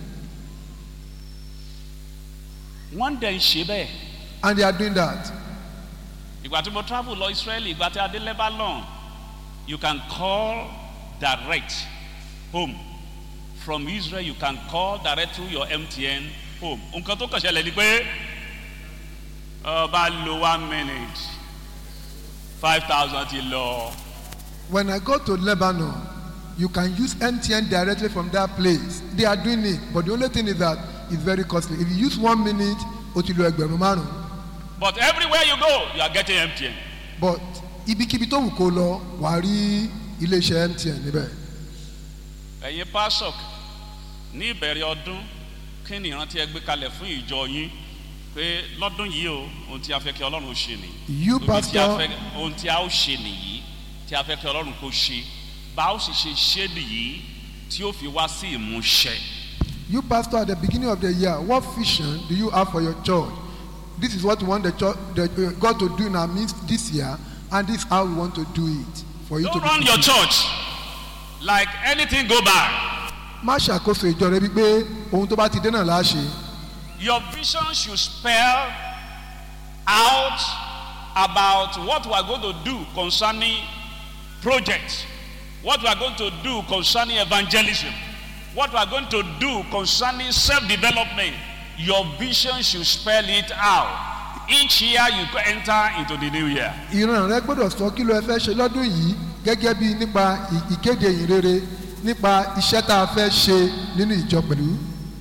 wọ́n dẹ̀ ń ṣe bẹ́ẹ̀ And they are doing that. ìgbà tí mo travel lọ israeli ìgbà tí a dé lebanon you can call direct home from israel you can call direct through your mtn home nǹkan tó kàn ṣẹlẹ̀ ni pé ọba lo one minute five thousand ti lọ When I go to Lebanon, you can use MTN directly from that place. They are doing it, but the only thing is that it's very costly. If you use one minute, ó ti lo ẹgbẹ̀rún márùn-ún. but everywhere you go you are getting mtn But ibikíbi tó wù kó lọ, wàá rí iléeṣẹ́ MTN níbẹ̀. ẹ̀yin pasok ní ìbẹ̀rẹ̀ ọdún kí ni ìrántí ẹ gbé kalẹ̀ fún ìjọ yín pé lọ́dún yìí o ohun tí a fẹ́ kí ọlọ́run ó ṣe nìyí. You Ibi tí a pastor, fẹ́- ohun tí a ó ṣe nìyí tí a fẹ́ kí ọlọ́run kó ṣe bá a ó sì ṣe ṣe nìyí tí ó fi wá sí ìmúṣẹ. you pastor at the beginning of the year, what vision do you have for your church? This is what we want the church, the, uh, God to do in our midst this year, and this is how we want to do it for you don't to be. run your fulfilled. church like anything go by. Má ṣàkóso ìjọ rẹ wípé ohun tó bá ti dé náà láṣẹ. your vision should spell out about what we are going to do concerning projects what we are going to do concerning evangelism what we are going to do concerning self-development your vision should spell it out each year you go enter into the new year ìran rẹ gbọ́dọ̀ sọ kí ló ẹ fẹ́ ṣe lọ́dún yìí gẹ́gẹ́ bí nípa ì- ìkéde ìyìn rere nípa iṣẹ́ tá a fẹ́ ṣe nínú ìjọ pẹ̀lú.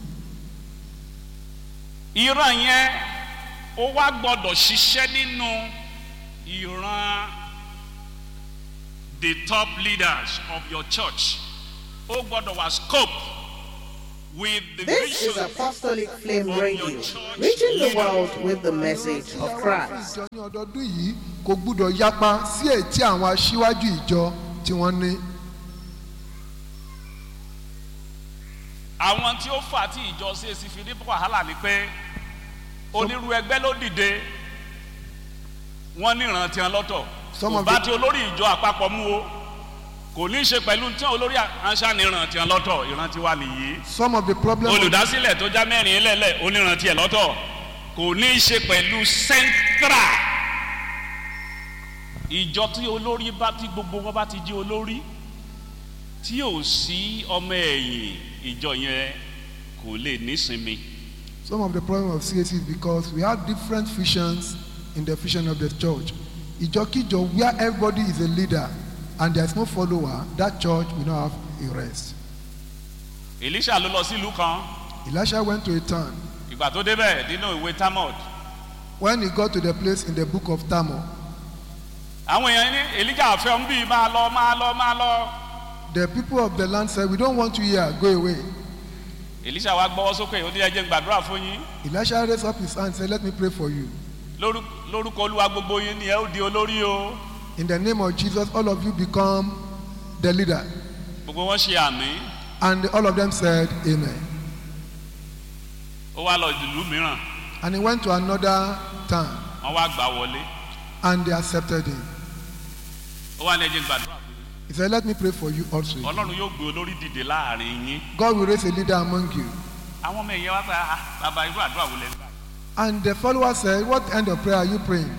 ìran yẹn ó wá gbọdọ̀ ṣiṣẹ́ nínú ìran the top leaders of your church ó gbọdọ̀ wá scope with the This is vision Apostolic Flame Radio, reaching the world with the message of Christ. ìjọ ní ọdọọdún yìí kò gbúdọ̀ yapa sí ètí àwọn aṣíwájú ìjọ tí wọ́n ní. àwọn tí ó fà tí ìjọ CAC fi ní wàhálà ni pé onírú ẹgbẹ́ ló dìde wọ́n ní ìrántí wọn lọ́tọ̀ Some kò of bá the- tí olórí ìjọ àpapọ̀ mú o kò ní í ṣe pẹ̀lú tí olórí àṣà ní ìrántí wọn lọ́tọ̀ ìrántí wa nìyí some of the problems olùdásílẹ̀ tó já mẹ́rin lẹ́lẹ̀ onírántí ẹ̀ lọ́tọ̀ kò ní í ṣe pẹ̀lú central ìjọ tí olórí bá tí gbogbo wọn bá ti jí olórí tí ò sí ọmọ ẹ̀yìn ìjọ yẹn kò lè nísinmi some of the problems of CAC is because we have different visions in the vision of the church. ìjọkíjọ where everybody is a leader and there is no follower that church will not have a rest. elisha ló lọ sílùú kan Elisha went to a town ìgbà tó débẹ̀ nínú ìwé tamod when he got to the place in the book of Tamil àwọn èèyàn ní elijah fẹ́ ń bí máa lọ máa lọ máa lọ the people of the land said we don't want you here go away. elisha wa gbọ́wọ́ sókè ó ní ẹjẹ́ ń gbàdúrà fún yín Elisha raised up his hand and said let me pray for you. Lórú- lórúkọ olúwa gbogbo yín ni ẹ ó di olórí o In the name of Jesus all of you become the leader. gbogbo wọn ṣe àmì And all of them said amen. ó wá lọ ìlú mìíràn And he went to another town wọn wá gbà wọlé and they accepted him. ó wá ní ẹjẹ́ ń gbàdúrà fún He said let me pray for you also. yín ọlọ́run yóò gbé olórí dìde láàrin yín God will raise a leader among you. àwọn ọmọ ìyẹn wá pé ah bàbá irú àdúrà wò lẹ ń gbà And the follower said what kind of prayer are you praying?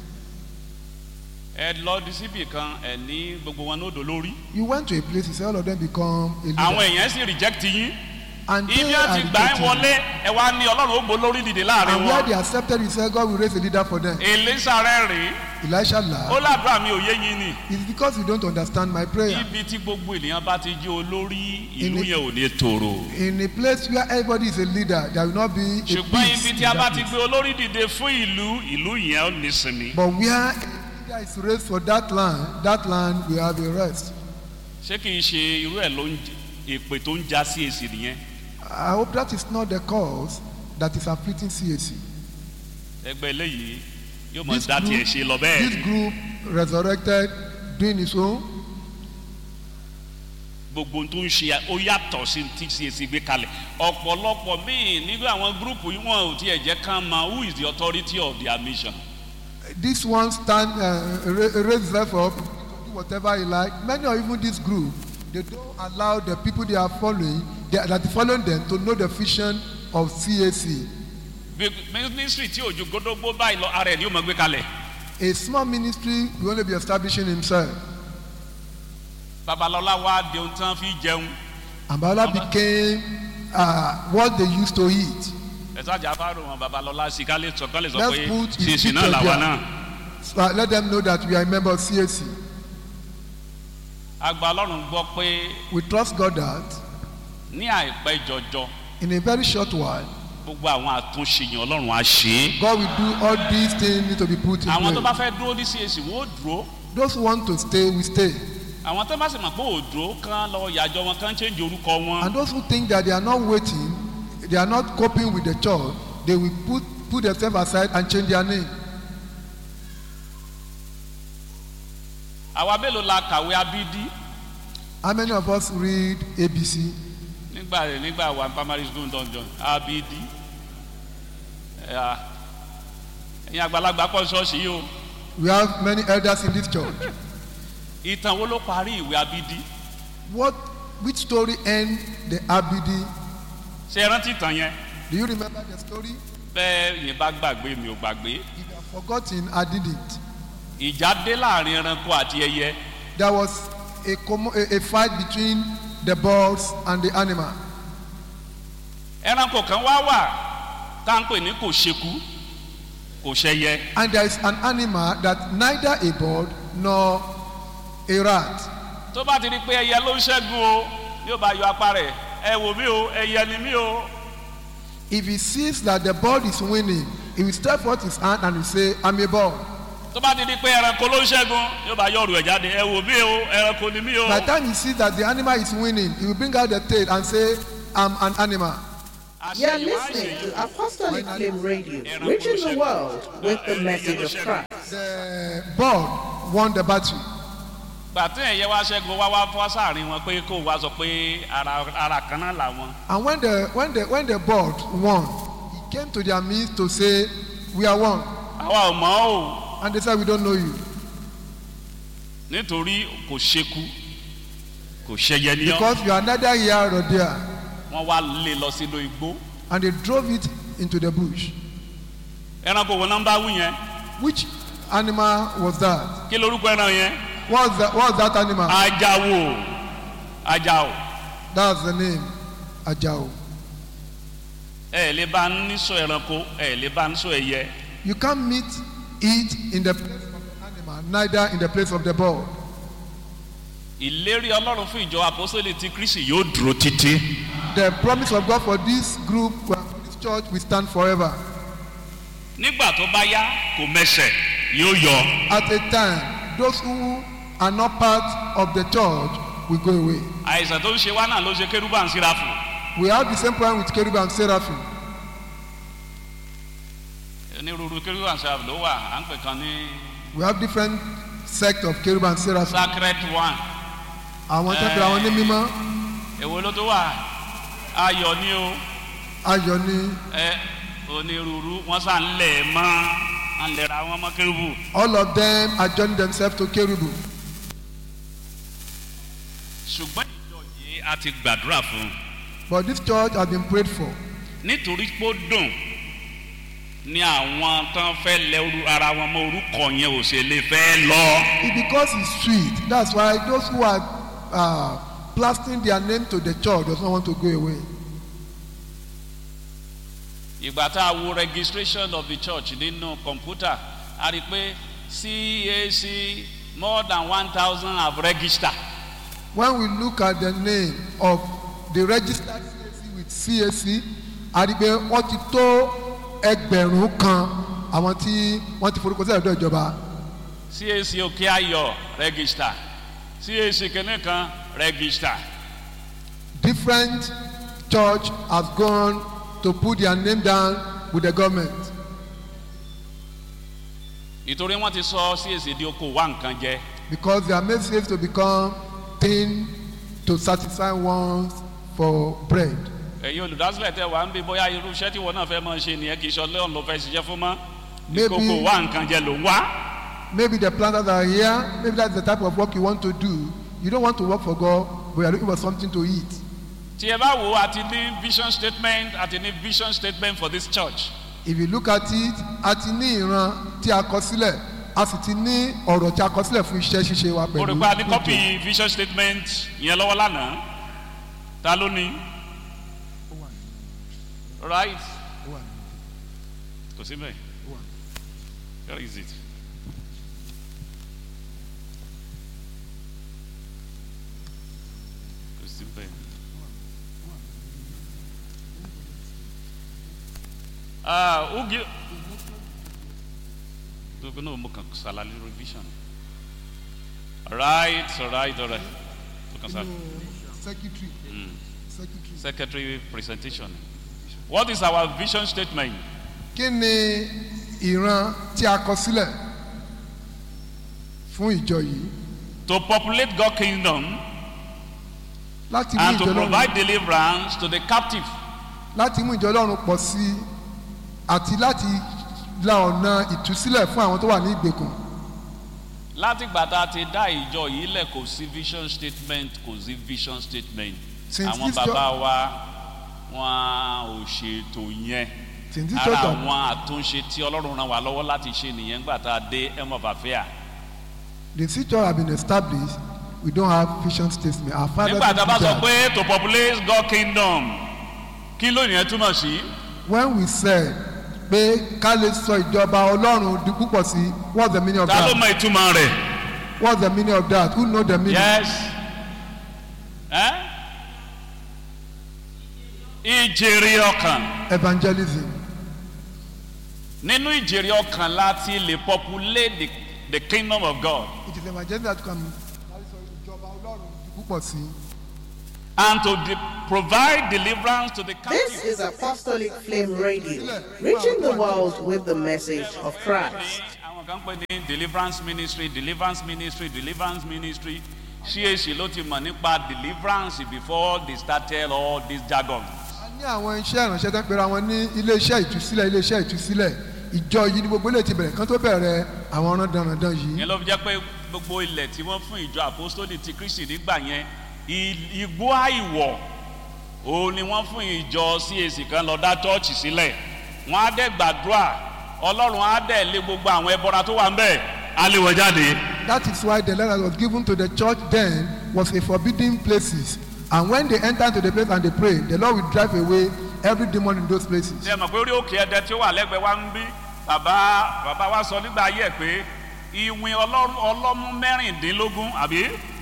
ẹ lọ di síbì kan ẹ ní gbogbo wọn ní odò lórí You went to a place he said all of them become a leader. àwọn èèyàn sì reject yín And ibi they wọn are ti gbà ẹ rejecting wọlé him. ẹ wá ní ọlọ́run ó gbó lórí dìde láàrin And where wọn they accepted he said God will raise a leader for them. èlésà rẹ rèé Elisha ó laughed. ládùúrà mi ò yé yín ni It's because you don't understand my prayer. ibi tí gbogbo ènìyàn bá ti jí olórí ìlú In- yẹn ò ní tòrò In a place where everybody is a leader, there will not be a ṣùgbọ́n peace. ibi in tí a bá that ti place. gbé olórí dìde fún ìlú ìlú yẹn ò ní sinmi But where a leader is raised for that land, that land will have a rest. ṣé kì í ṣe irú ẹ̀ ló ń j- èpè tó ń já sí èsì nìyẹn I hope that is not the cause that is afflicting CAC. ẹgbẹ́ eléyìí yóò mọ̀ This dá tiẹ̀ group, ṣe lọ bẹ́ẹ̀ this group resurrected, doing its own. gbogbo ohun tó ń ṣe ó yàtọ̀ sí ti CAC gbé kalẹ̀ ọ̀pọ̀lọpọ̀ míì nígbà àwọn gúrùpù yìí wọn ò tiẹ̀ jẹ́ kán mọ who is the authority of their mission This one stand, uh, ra- raise himself up, to do whatever he like. Many or even this group, they don't allow the people they are following, they, that are following them, to know the vision of CAC. Bí- ministry tí òjò gbódógbó báyìí lọ ara ẹ̀ ni ó mọ̀ gbé kalẹ̀ A small ministry will only be establishing himself. babalọ́lá wa di ohun tí wọ́n fi jẹun And Bala became uh, what they used to eat. ẹ̀sàjà fáwọn wọn babalọ́lá sí ká lè sọ ká lè sọ Let's pé put his CAC náà picture làwa there. náà So uh, let them know that we are a member of CAC. agba ọlọ́run gbọ́ pé We trust God that ní àìpẹ́ jọjọ in a very short while, gbogbo àwọn àtúnṣe yẹn ọlọ́run á ṣe é God will do all these things need to be put in àwọn tó bá place. fẹ́ dúró ní CAC wọ́n ó dúró Those who want to stay will stay. àwọn tó bá sì mọ̀ pé ò dúró kán lọ yàjọ wọn kán change orúkọ wọn And those who think that they are not waiting, they are not coping with the church, they will put, put themselves aside and change their name. àwa mélòó la kàwé abídí How many of us read ABC? nígbà nígbà wà ní primary school dungeon abídí ẹ̀yin àgbàlagbà pọ̀ ṣọ́ọ̀ṣì yìí o We have many elders in this church. ìtàn wo ló parí ìwé abídí What, which story end the Abidi? ṣe é rántí ìtàn yẹn Do you remember the story? bẹ́ẹ̀ yẹn bá gbàgbé mi ò gbàgbé If you have forgotten, I didn't. ìjà dé láàrin ẹranko àti ẹyẹ There was a, commo- a, a fight between the birds and the animal. ẹranko kan wá wà tá à ń pè ní kò ṣekú kò ṣẹyẹ And there is an animal that neither a bird nor a rat. tó bá ti di pé ẹyẹ ló ń ṣẹ́gun o yóò bá yọ apá rẹ̀ ẹ wò mí o ẹyẹ ni mí o If he sees that the bird is winning, he will stretch forth his hand and will say, I'm a bird. tó bá ti di pé ẹranko ló ń ṣẹ́gun yóò bá yọ ọ̀rù ẹ̀ jáde ẹ wò mí o ẹranko ni mí o By the time he sees that the animal is winning, he will bring out the tail and say, I'm an animal. You are Àṣeyìnwá listening àṣeyìn. to Apostolic Flame Radio, reaching the world with the message of Christ. The ball won the battle. gbàtí ẹ̀yẹ wá ṣẹ́gun wá wá fọ́ sáàrin wọn pé kó wá sọ pé ara ara kan náà làwọn. And when the when the when the board won, he came to their midst to say, "We are one." àwa ò mọ̀ ọ́ o And they said, "We don't know you nítorí kò ṣekú kò ṣẹyẹ ní ọ́ because you are neither here nor there." wọ́n wá lé lọ sínú igbó. And they drove it into the bush. ẹranko wo náà ń bá wú yẹn Which animal was that? kí lorúkọ ẹran yẹn What's that? What's that animal? ajáwó ajáwó That's the name, Ajao. ẹ lè bá ń níṣọ ẹranko ẹ lè bá ń níṣọ ẹyẹ You can't meet it in the place of the animal, neither in the place of the ball. ìlérí ọlọ́run fún ìjọ àpọ́sítélì tí kristi yóò dúró títí The promise of God for this group, well, for this church, will stand forever. nígbà tó bá yá kò mẹsẹ̀ yóò yọ At a time, those who are not part of the church will go away. àìsàn tó ń ṣe wá náà ló ṣe kérúbà ń síra fún We have the same problem with Cherub and Seraphim. onírúurú kérúbà ń síra fún ló wà à ń pè kan ní We have different sect of Cherub and Seraphim. sacred one Àwọn tẹ́pẹ́ àwọn ní mímọ́, èwo ló tó wà ayọ̀ ni o ayọ̀ ni ẹ onírúurú wọ́n sà ń lẹ̀ ẹ́ mọ́ à ń lẹ̀ra wọn mọ́ kérúbù all of them are joining themselves to Kerubu. ṣùgbọ́n ìjọ yìí a ti gbàdúrà fún un But this church has been prayed for. nítorí pé ó dùn ni àwọn tán fẹ́ lẹ orú ara wọn mọ orúkọ yẹn ò ṣe lè fẹ́ lọ. It's because it's sweet. That's why those who are uh, plastering their name to the church does not want to go away. ìgbà tá a wo registration of the church nínú kọ̀ǹpútà a rí i pé cac more than one thousand have registered When we look at the name of the registered CAC with CAC, a rí i pé wọ́n ti tó ẹgbẹ̀rún kan àwọn tí wọ́n ti forúkọ sílẹ̀ lọ́dọ̀ ìjọba. cac òkè ayọ̀ register cac kìnìún kan register Different church has gone to put their name down with the government. ìtorí wọn ti sọ cac di oko wá nǹkan jẹ because they are made slaves to become thin to satisfy ones for bread. ẹ̀yin olùdásílẹ̀ tẹ wà ń bí bóyá irú iṣẹ́ tí wọn náà fẹ́ máa ṣe nìyẹn kì í ṣe ọlọ́run ló fẹ́ ṣiṣẹ́ fún mọ́ Maybe- ìkókò wá nǹkan jẹ ló ń wá. Maybe the planters are here, maybe that's the type of work you want to do. You don't want to work for God, but you are looking for something to eat. tí ẹ bá wo àti ní vision statement àti ní vision statement for this church If you look at it, a ti ní ìran tí a kọ sílẹ̀, a sì ti ní ọ̀rọ̀ tí a kọ sílẹ̀ fún iṣẹ́ ṣíṣe wa mo pẹ̀lú. rò pé a ní copy vision statement yẹn lọ́wọ́ lánàá ta ló ní right kò sí bẹ́ẹ̀ where is it kò sí bẹ́ẹ̀. Ah, who give? Look, no, mo kàn ṣàlàyé revision. Right, alright, alright. Mo kàn ṣàlàyé. Secretary. Secretary. Secretary presentation. What is our vision statement? Kí ni ìran tí a kọ sílẹ̀ fún ìjọ yìí? To populate God kingdom Láti mú and to ìjọ lọ́run provide deliverance to the captive. láti mú ìjọ ọlọ́run pọ̀ sí i àti láti la ọ̀nà ìtúsílẹ̀ fún àwọn tó wà ní ìgbèkùn. Láti ìgbà tá a ti dá ìjọ yìí lẹ̀ kò sí vision statement kò sí vision statement. Since Àwọn this jo- bàbá wa wọn ò ṣètò yẹn. Since this Ara church of- àwọn àtúnṣe tí Ọlọ́run ràn wá lọ́wọ́ láti ṣe nìyẹn gbà tá a dé Em of Affair. the city have been established we don't have vision statement our father Nígbà tá a bá sọ that. pé to populate God kingdom kí ló yẹn túmọ̀ sí? when we said pé ká lè sọ ìjọba ọlọ́run di púpọ̀ sí what's the meaning of Ta ló that mọ ìtumọ̀ rẹ̀? what's the meaning of that who know the meaning. Yes. Eh? Ìjèrè ọkàn. evangelism Nínú ìjèrè ọkàn láti lè populate the, the kingdom of God. it is evangelism that can ká lè sọ ìjọba ọlọ́run di púpọ̀ sí and to de- provide deliverance to the This captive. is Apostolic Flame Radio, reaching the world with the message of Christ. àwọn kan pè ní deliverance ministry deliverance ministry deliverance ministry CAC ló ti mọ̀ nípa deliverance before they started all this jargon. a ní àwọn iṣẹ́ ìránṣẹ́ tó ń pera wọn ní iléeṣẹ́ ìtúsílẹ̀ iléeṣẹ́ ìtúsílẹ̀ ìjọ yìí ní gbogbo ilé ti bẹ̀rẹ̀ kán tó bẹ̀rẹ̀ àwọn ọ̀ràn dandan yìí yẹn ló fi jẹ́ pé gbogbo ilẹ̀ tí wọ́n fún ìjọ apostoli ti kristi nígbà yẹn i- igbó àìwọ̀ òun ni wọ́n fún ìjọ CAC kan lọ dá chọ́ọ̀chì sílẹ̀ wọ́n á dẹ̀ gbàdúrà ọlọ́run á dẹ̀ lé gbogbo àwọn ẹbọra tó wà ń bẹ̀ á lé wọn jáde. that is why the letter was given to the church then was a forbidden places and when they enter into the place and they pray the lord will drive away every demon in those places ṣe mọ̀ pé orí òkè ẹ̀dẹ tí ó wà lẹ́gbẹ̀ẹ́ wa ń bí bàbá bàbá wa sọ nígbà ayé ẹ̀ pé ìwìn ọlọ́run ọlọ́mú mẹ́rìndínlógún àbí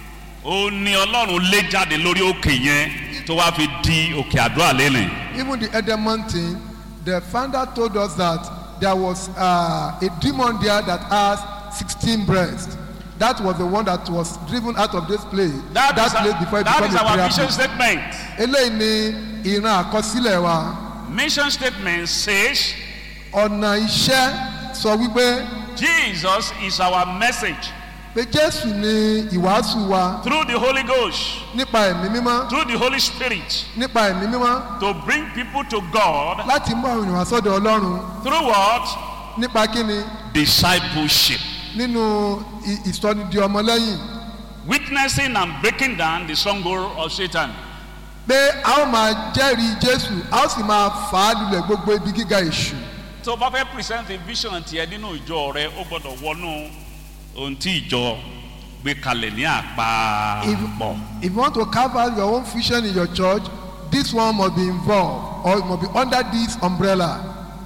ó ní ọlọ́run lé jáde lórí òkè yẹn tó wá fi di òkè àdúrà lẹ́nìí. even the edemont thing the founder told us that there was uh, a demon there that has sixteen breasts that was the one that was driven out of this place that, that is, place our, before it that become is a our prayer mission place statement. eléyìí ni ìran àkọsílẹ̀ wa mission statement says ọ̀nà iṣẹ́ sọ wípé Jesus is our message pé jésù ni ìwàásù wa through the Holy Ghost nípa ẹ̀mí mímọ́ through the Holy Spirit nípa ẹ̀mí mímọ́ to bring people to God láti mú àwọn ènìyàn sọ́dọ̀ ọlọ́run through what nípa kíni discipleship nínú ì- ìsọdidi ọmọlẹ́yìn witnessing and breaking down the stronghold of Satan. pé a ó máa jẹ́rìí jésù a ó sì máa fà á lulẹ̀ gbogbo ibi gíga èṣù tó o bá fẹ́ present a vision tiẹ̀ nínú ìjọ rẹ ó gbọ́dọ̀ wọnú ohun tí ìjọ gbé kalẹ̀ ní àpapọ̀. if you want to carve out your own vision in your church this one must be involved or it must be under this umbrella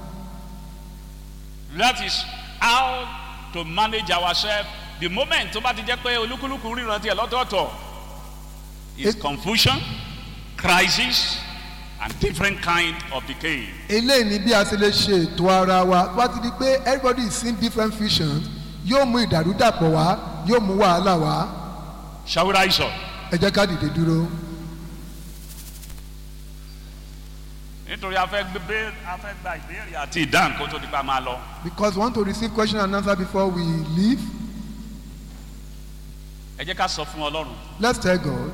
that is how to manage ourselves the moment tó bá ti jẹ́ pé olúkúlùkù ríran tiẹ̀ lọ́tọ̀ọ̀tọ̀ is It- confusion crisis and different kind of decay. eléyìí ni bí a ṣe lè ṣe ètò ara wa tó bá ti di pé everybody is seeing different visions yóò mú ìdàrúdàpọ̀ wá yóò mú wàhálà wá shall we rise up. ẹ jẹ́ ká dìde dúró nítorí a fẹ́ gbé a fẹ́ gba ìbéèrè àti ìdáhùn kó tó di pa máa lọ. because we want to receive question and answer before we leave ẹ jẹ́ ká sọ fún ọlọ́run let's tell God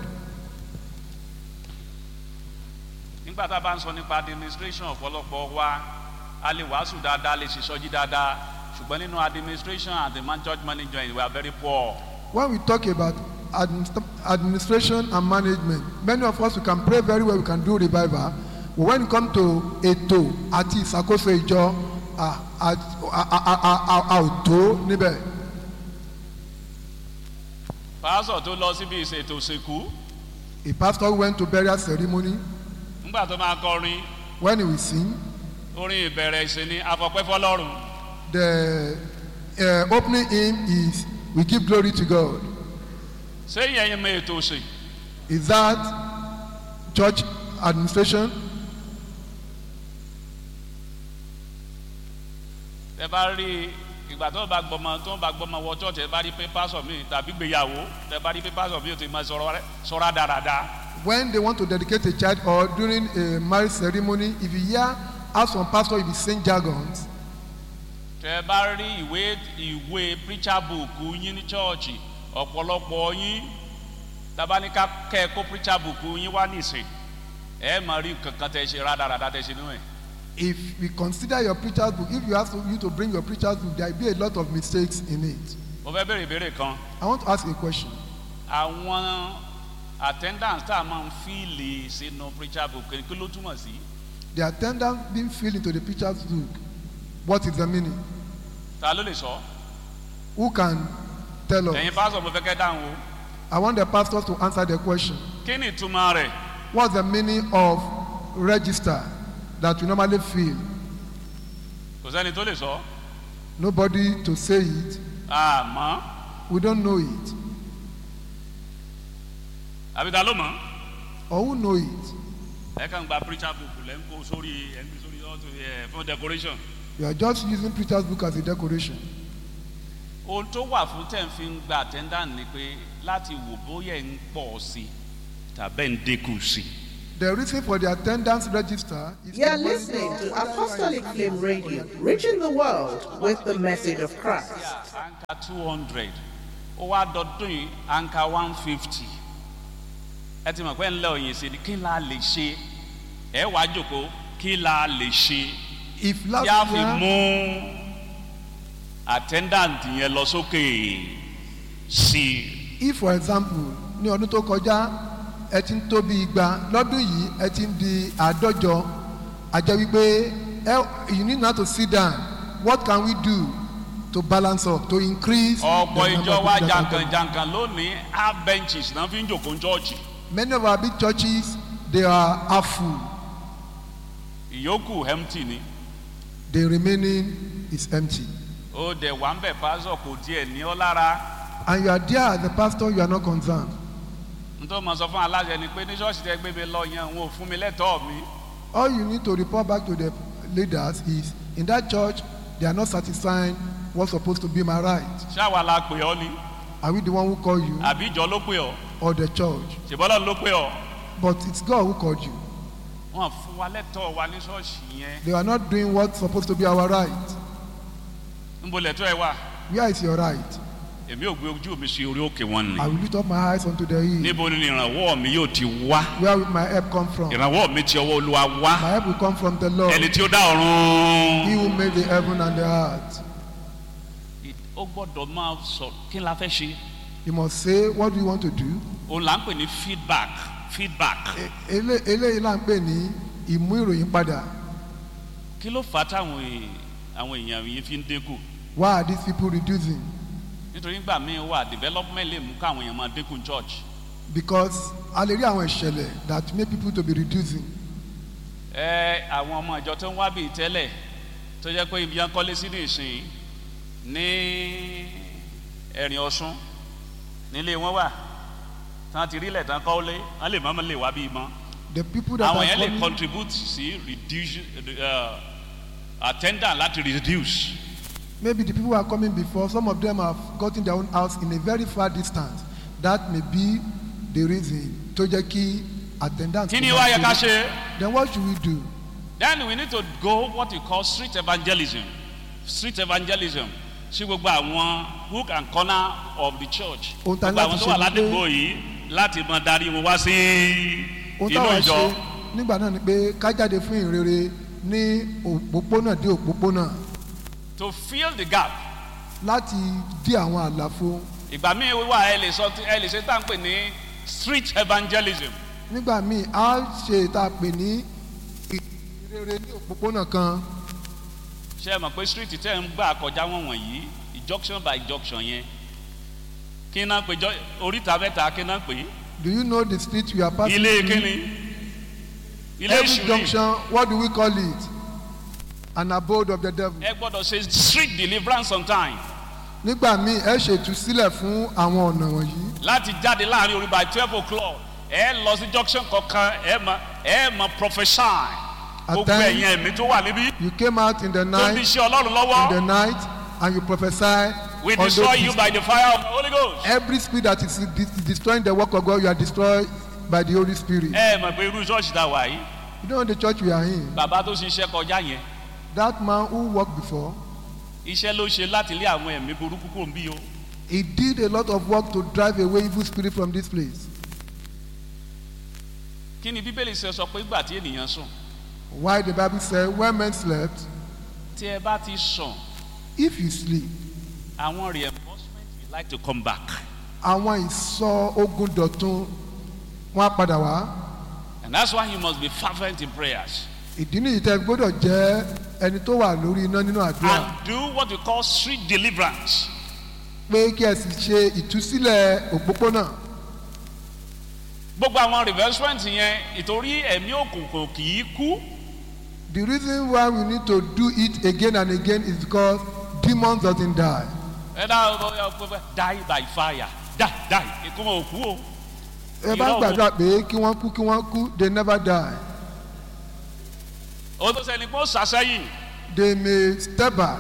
nígbà tá a bá ń sọ nípa administration ọ̀pọ̀lọpọ̀ wa a lè wàásù dáadáa lè ṣèṣọ́jí dáadáa ṣùgbọ́n nínú administration and the man church management we are very poor. when we talk about administ administration and management many of us we can pray very well we can do revival but when it come to ètò àti ìṣàkóso ìjọ a a a a a a ò tó níbẹ̀ pásọ̀ tó lọ síbi ìṣètò ìsìnkú a pastor went to burial ceremony nígbà tó máa kọrin when he will sing orin ìbẹ̀rẹ̀ ìsìn ni afọ̀pẹ́ fọlọ́run the uh, opening hymn is we give glory to God ṣé ìyẹn mọ ètò ìsìn is that church administration ẹ bá rí ìgbà tó bá gbọmọ tó bá gbọmọ wọ church ẹ bá rí pé pásọ̀ mi tàbí gbéyàwó ẹ bá rí pé pásọ̀ mi ò ti máa sọ̀rọ̀ rẹ̀ sọ̀rọ̀ dáradára. when they want to dedicate a child or during a marriage ceremony if you hear how some pastor if he sing jargons tẹ bá rí ìwé ìwé preacher book yín ní chọ́ọ̀chì ọ̀pọ̀lọpọ̀ yín tabaníkà kẹ́ẹ̀kọ́ preacher book yín wá nìsín ẹ máa rí kankan tẹ ṣe rádaràdà tẹ ṣe nínú ẹ̀. if we consider your preacher's book if you ask you to bring your preacher's book there will be a lot of mistakes in it mo fẹ́ béèrè ìbéèrè kan i want to ask a question àwọn attendance tá a máa ń fíìlì sínú preacher book kí ló túmọ̀ sí. the attendant being filled into the preacher's book what is the meaning ta ló lè sọ. who can tell us ẹ̀yin pásọ̀ mo fẹ́ kẹ́ dáhùn o. i want the pastors to answer the question kí ni ìtumọ̀ rẹ̀. what's the meaning of register that we normally fill kò sẹ́ni tó lè sọ. nobody to say it àmọ́ we don't know it àbí ta ló mọ̀. or who know it ẹ kàn gba preacher book lẹ́ ń kó sórí ẹ̀ ń gbé sórí ọ̀tún ẹ̀ fún decoration. you are just using preacher's book as a decoration ohun tó wà fún tẹ̀ ń fi ń gba attendant ni pé láti wò bóyá ẹ̀ ń pọ̀ sí i tàbẹ́ ń dínkù sí i. The reason for the attendance register is You're to monitor listening to whether you are Apostolic in Flame Radio, reaching the world with the message of Christ. anka two hundred ó wá dọdún yìí anka one fifty ẹ ti mọ̀ pé ńlẹ̀ òyìn sí ni kí la lè ṣe ẹ wá jòkó kí la lè ṣe If tí a last fi year, mú attendant yẹn lọ sókè sí i if for example ní ọdún tó kọjá ẹ ti ń tó bí igba lọ́dún yìí ẹ ti ń di àádọ́jọ àjẹ́ wípé ẹ you need now to sit down what can we do to balance up to increase ọ̀pọ̀ the number ìjọ of wa people that attend? jankan-jankan lónìí half benches náà fi ń jòkó chọ́ọ̀chì many of our big churches they are half full ìyókù empty ni the remaining is empty ó dẹ̀ wà ń bẹ̀ pásọ̀ kò tiẹ̀ ní ọ́ lára and you are there as a pastor you are not concerned nítorí mo sọ fún aláṣẹ ni pé ní ṣọ́ọ̀ṣì tẹ gbé mi lọ yẹn òun ò fún mi lẹ́tọ̀ọ́ mi all you need to report back to the leaders is in that church they are not satisfying what's supposed to be my right ṣáwa la pè ọ́ ni are we the one who call you àbí ìjọ ló pè ọ́ or the church ṣèbọ́lọ́ ló pè ọ́ but it's God who called you wọn fún wa lẹ́tọ̀ọ́ wa ní ṣọ́ọ̀ṣì yẹn they are not doing what's supposed to be our right níbo lẹ́tọ́ ẹ wà where is your right èmi ò gbé ojú mi sí orí òkè wọn ni I will lift up my eyes unto the hill níbo ni ìrànwọ́ mi yóò ti wá where will my help come from my ìrànwọ́ mi ti ọwọ́ olúwa wá help will come from the Lord ẹni tí ó dá ọ̀run. he who made the heaven and the earth ó gbọ́dọ̀ máa sọ kí la fẹ́ ṣe you must say what do you want to do òun là ń pè ní feedback feedback E- ele- eléyìí là ń pè ní ìmú ìròyìn padà kí ló fà á táwọn èè- àwọn èèyàn yìí fi ń dínkù why are these people reducing nítorí nígbà míì wà development lè mú káwọn èèyàn máa dínkù church because a lè rí àwọn ìṣẹ̀lẹ̀ that make people to be reducing ẹ àwọn ọmọ ìjọ tó ń wá bíi tẹ́lẹ̀ tó jẹ́ pé ibi yẹn kọ́lé sí ní ìsìn ní ẹ̀rìn ọ̀ṣun nílé wọn wà tí wọ́n ti rí ilẹ̀ tán kọ́lé wọ́n lè mọ́mọ́ lè wá bíi mọ́ the people that àwọn are yẹn lè coming contribute sí reduce uh, attendant láti reduce maybe the people who are coming before some of them have gotten their own house in a very far distance that may be the reason tó jẹ́ kí attendance. kí ni wá yẹ ká ṣe then what should we do then we need to go what we call street evangelism street evangelism sí gbogbo àwọn hook and corner of the church Ohun tá a gbogbo ní àwọn láti tó wà ṣe ni pé- ládùúgbò yìí láti mọ darí wọn wá sí ohun inú táwa ìjọ ṣe nígbà náà ni pé ká jáde fún ìrere ní òpópónà dé òpópónà to fill the gap láti dí àwọn àlàfo ìgbà míì wíwá ẹ lè sọ ẹ lè ṣe tá à ń pè ní street evangelism nígbà míì a ṣe ìta pè ní ìrere ní òpópónà kan ṣe é mọ̀ pé street tẹ́ ń gbà kọjá wọn wọ̀nyí junction by junction yẹn kí náà pè jọ oríta mẹ́ta kí náà pè do you know the street we are passing ilé through? kíni ilé every ìṣúrí junction what do we call it an abode of the devil ẹ gbọ́dọ̀ ṣe street deliverance sometime nígbà míì ẹ ṣètú sílẹ̀ fún àwọn ọ̀nà wọ̀nyí láti jáde láàrin orí by twelve o'clock ẹ lọ sí junction kankan ẹ mọ ẹ mọ prophesy gbogbo times- ẹ̀yìn ẹ̀mí tó wà níbí you came out in the tó ń night bí iṣẹ́ ọlọ́run in the lọ́wọ́ night and you prophesy we on destroy those you by the fire of the holy ghost. every spirit that is de- destroying the work of God you are destroyed by the Holy Spirit ẹ mọ̀ pé irú ṣọ́ọ̀ṣì tá a wà yìí you know the church we are in bàbá tó ṣiṣẹ́ kọjá yẹn that man who worked before iṣẹ́ ló ṣe láti lé àwọn ẹ̀mí burúkú kò ń bí o he did a lot of work to drive away evil spirit from this place kí ni bíbélì ṣe sọ pé ìgbà tí ènìyàn sùn why the bible say when men slept tí ẹ bá ti sùn if you sleep àwọn reinforcement will like to come back àwọn ìsọ ogun dọ̀tun wọn á padà wá and that's why you must be fervent in prayers ìdí nìyí tẹ́ gbọ́dọ̀ jẹ́ ẹni tó wà lórí iná nínú àdúrà and do what we call street deliverance pé kí ẹ sì ṣe ìtúsílẹ̀ òpópónà gbogbo àwọn reinforcement yẹn ìtorí ẹ̀mí òkùnkùn kì í kú the reason why we need to do it again and again is because demons doesn't die ẹ dá die by fire die die ikú wọn ò kú o ẹ bá Irọ́ o. gbàdúrà pé kí wọ́n kú kí wọ́n kú they never die o tó sẹni pé ó sàṣẹyìn they may step back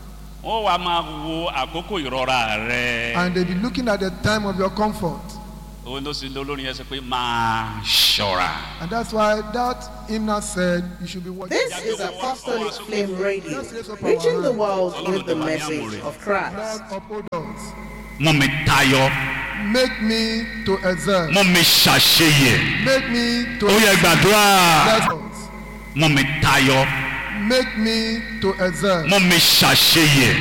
wọn wàá máa wo àkókò ìrora rẹ and they be looking at the time of your comfort òun ló sì ń lo olórin yẹn sọ pé máa ṣọ́ra. And that's why that hymnal said you should be watching. This is Apostolic Flame Radio, reaching the world with the message of Christ. Lord uphold us. mú mi tayọ Make me to excel. mú mi ṣàṣeyẹ. Make me to ó yẹ gbàdúrà bless us. mú mi tayọ Make me to excel. mú mi ṣàṣeyẹ.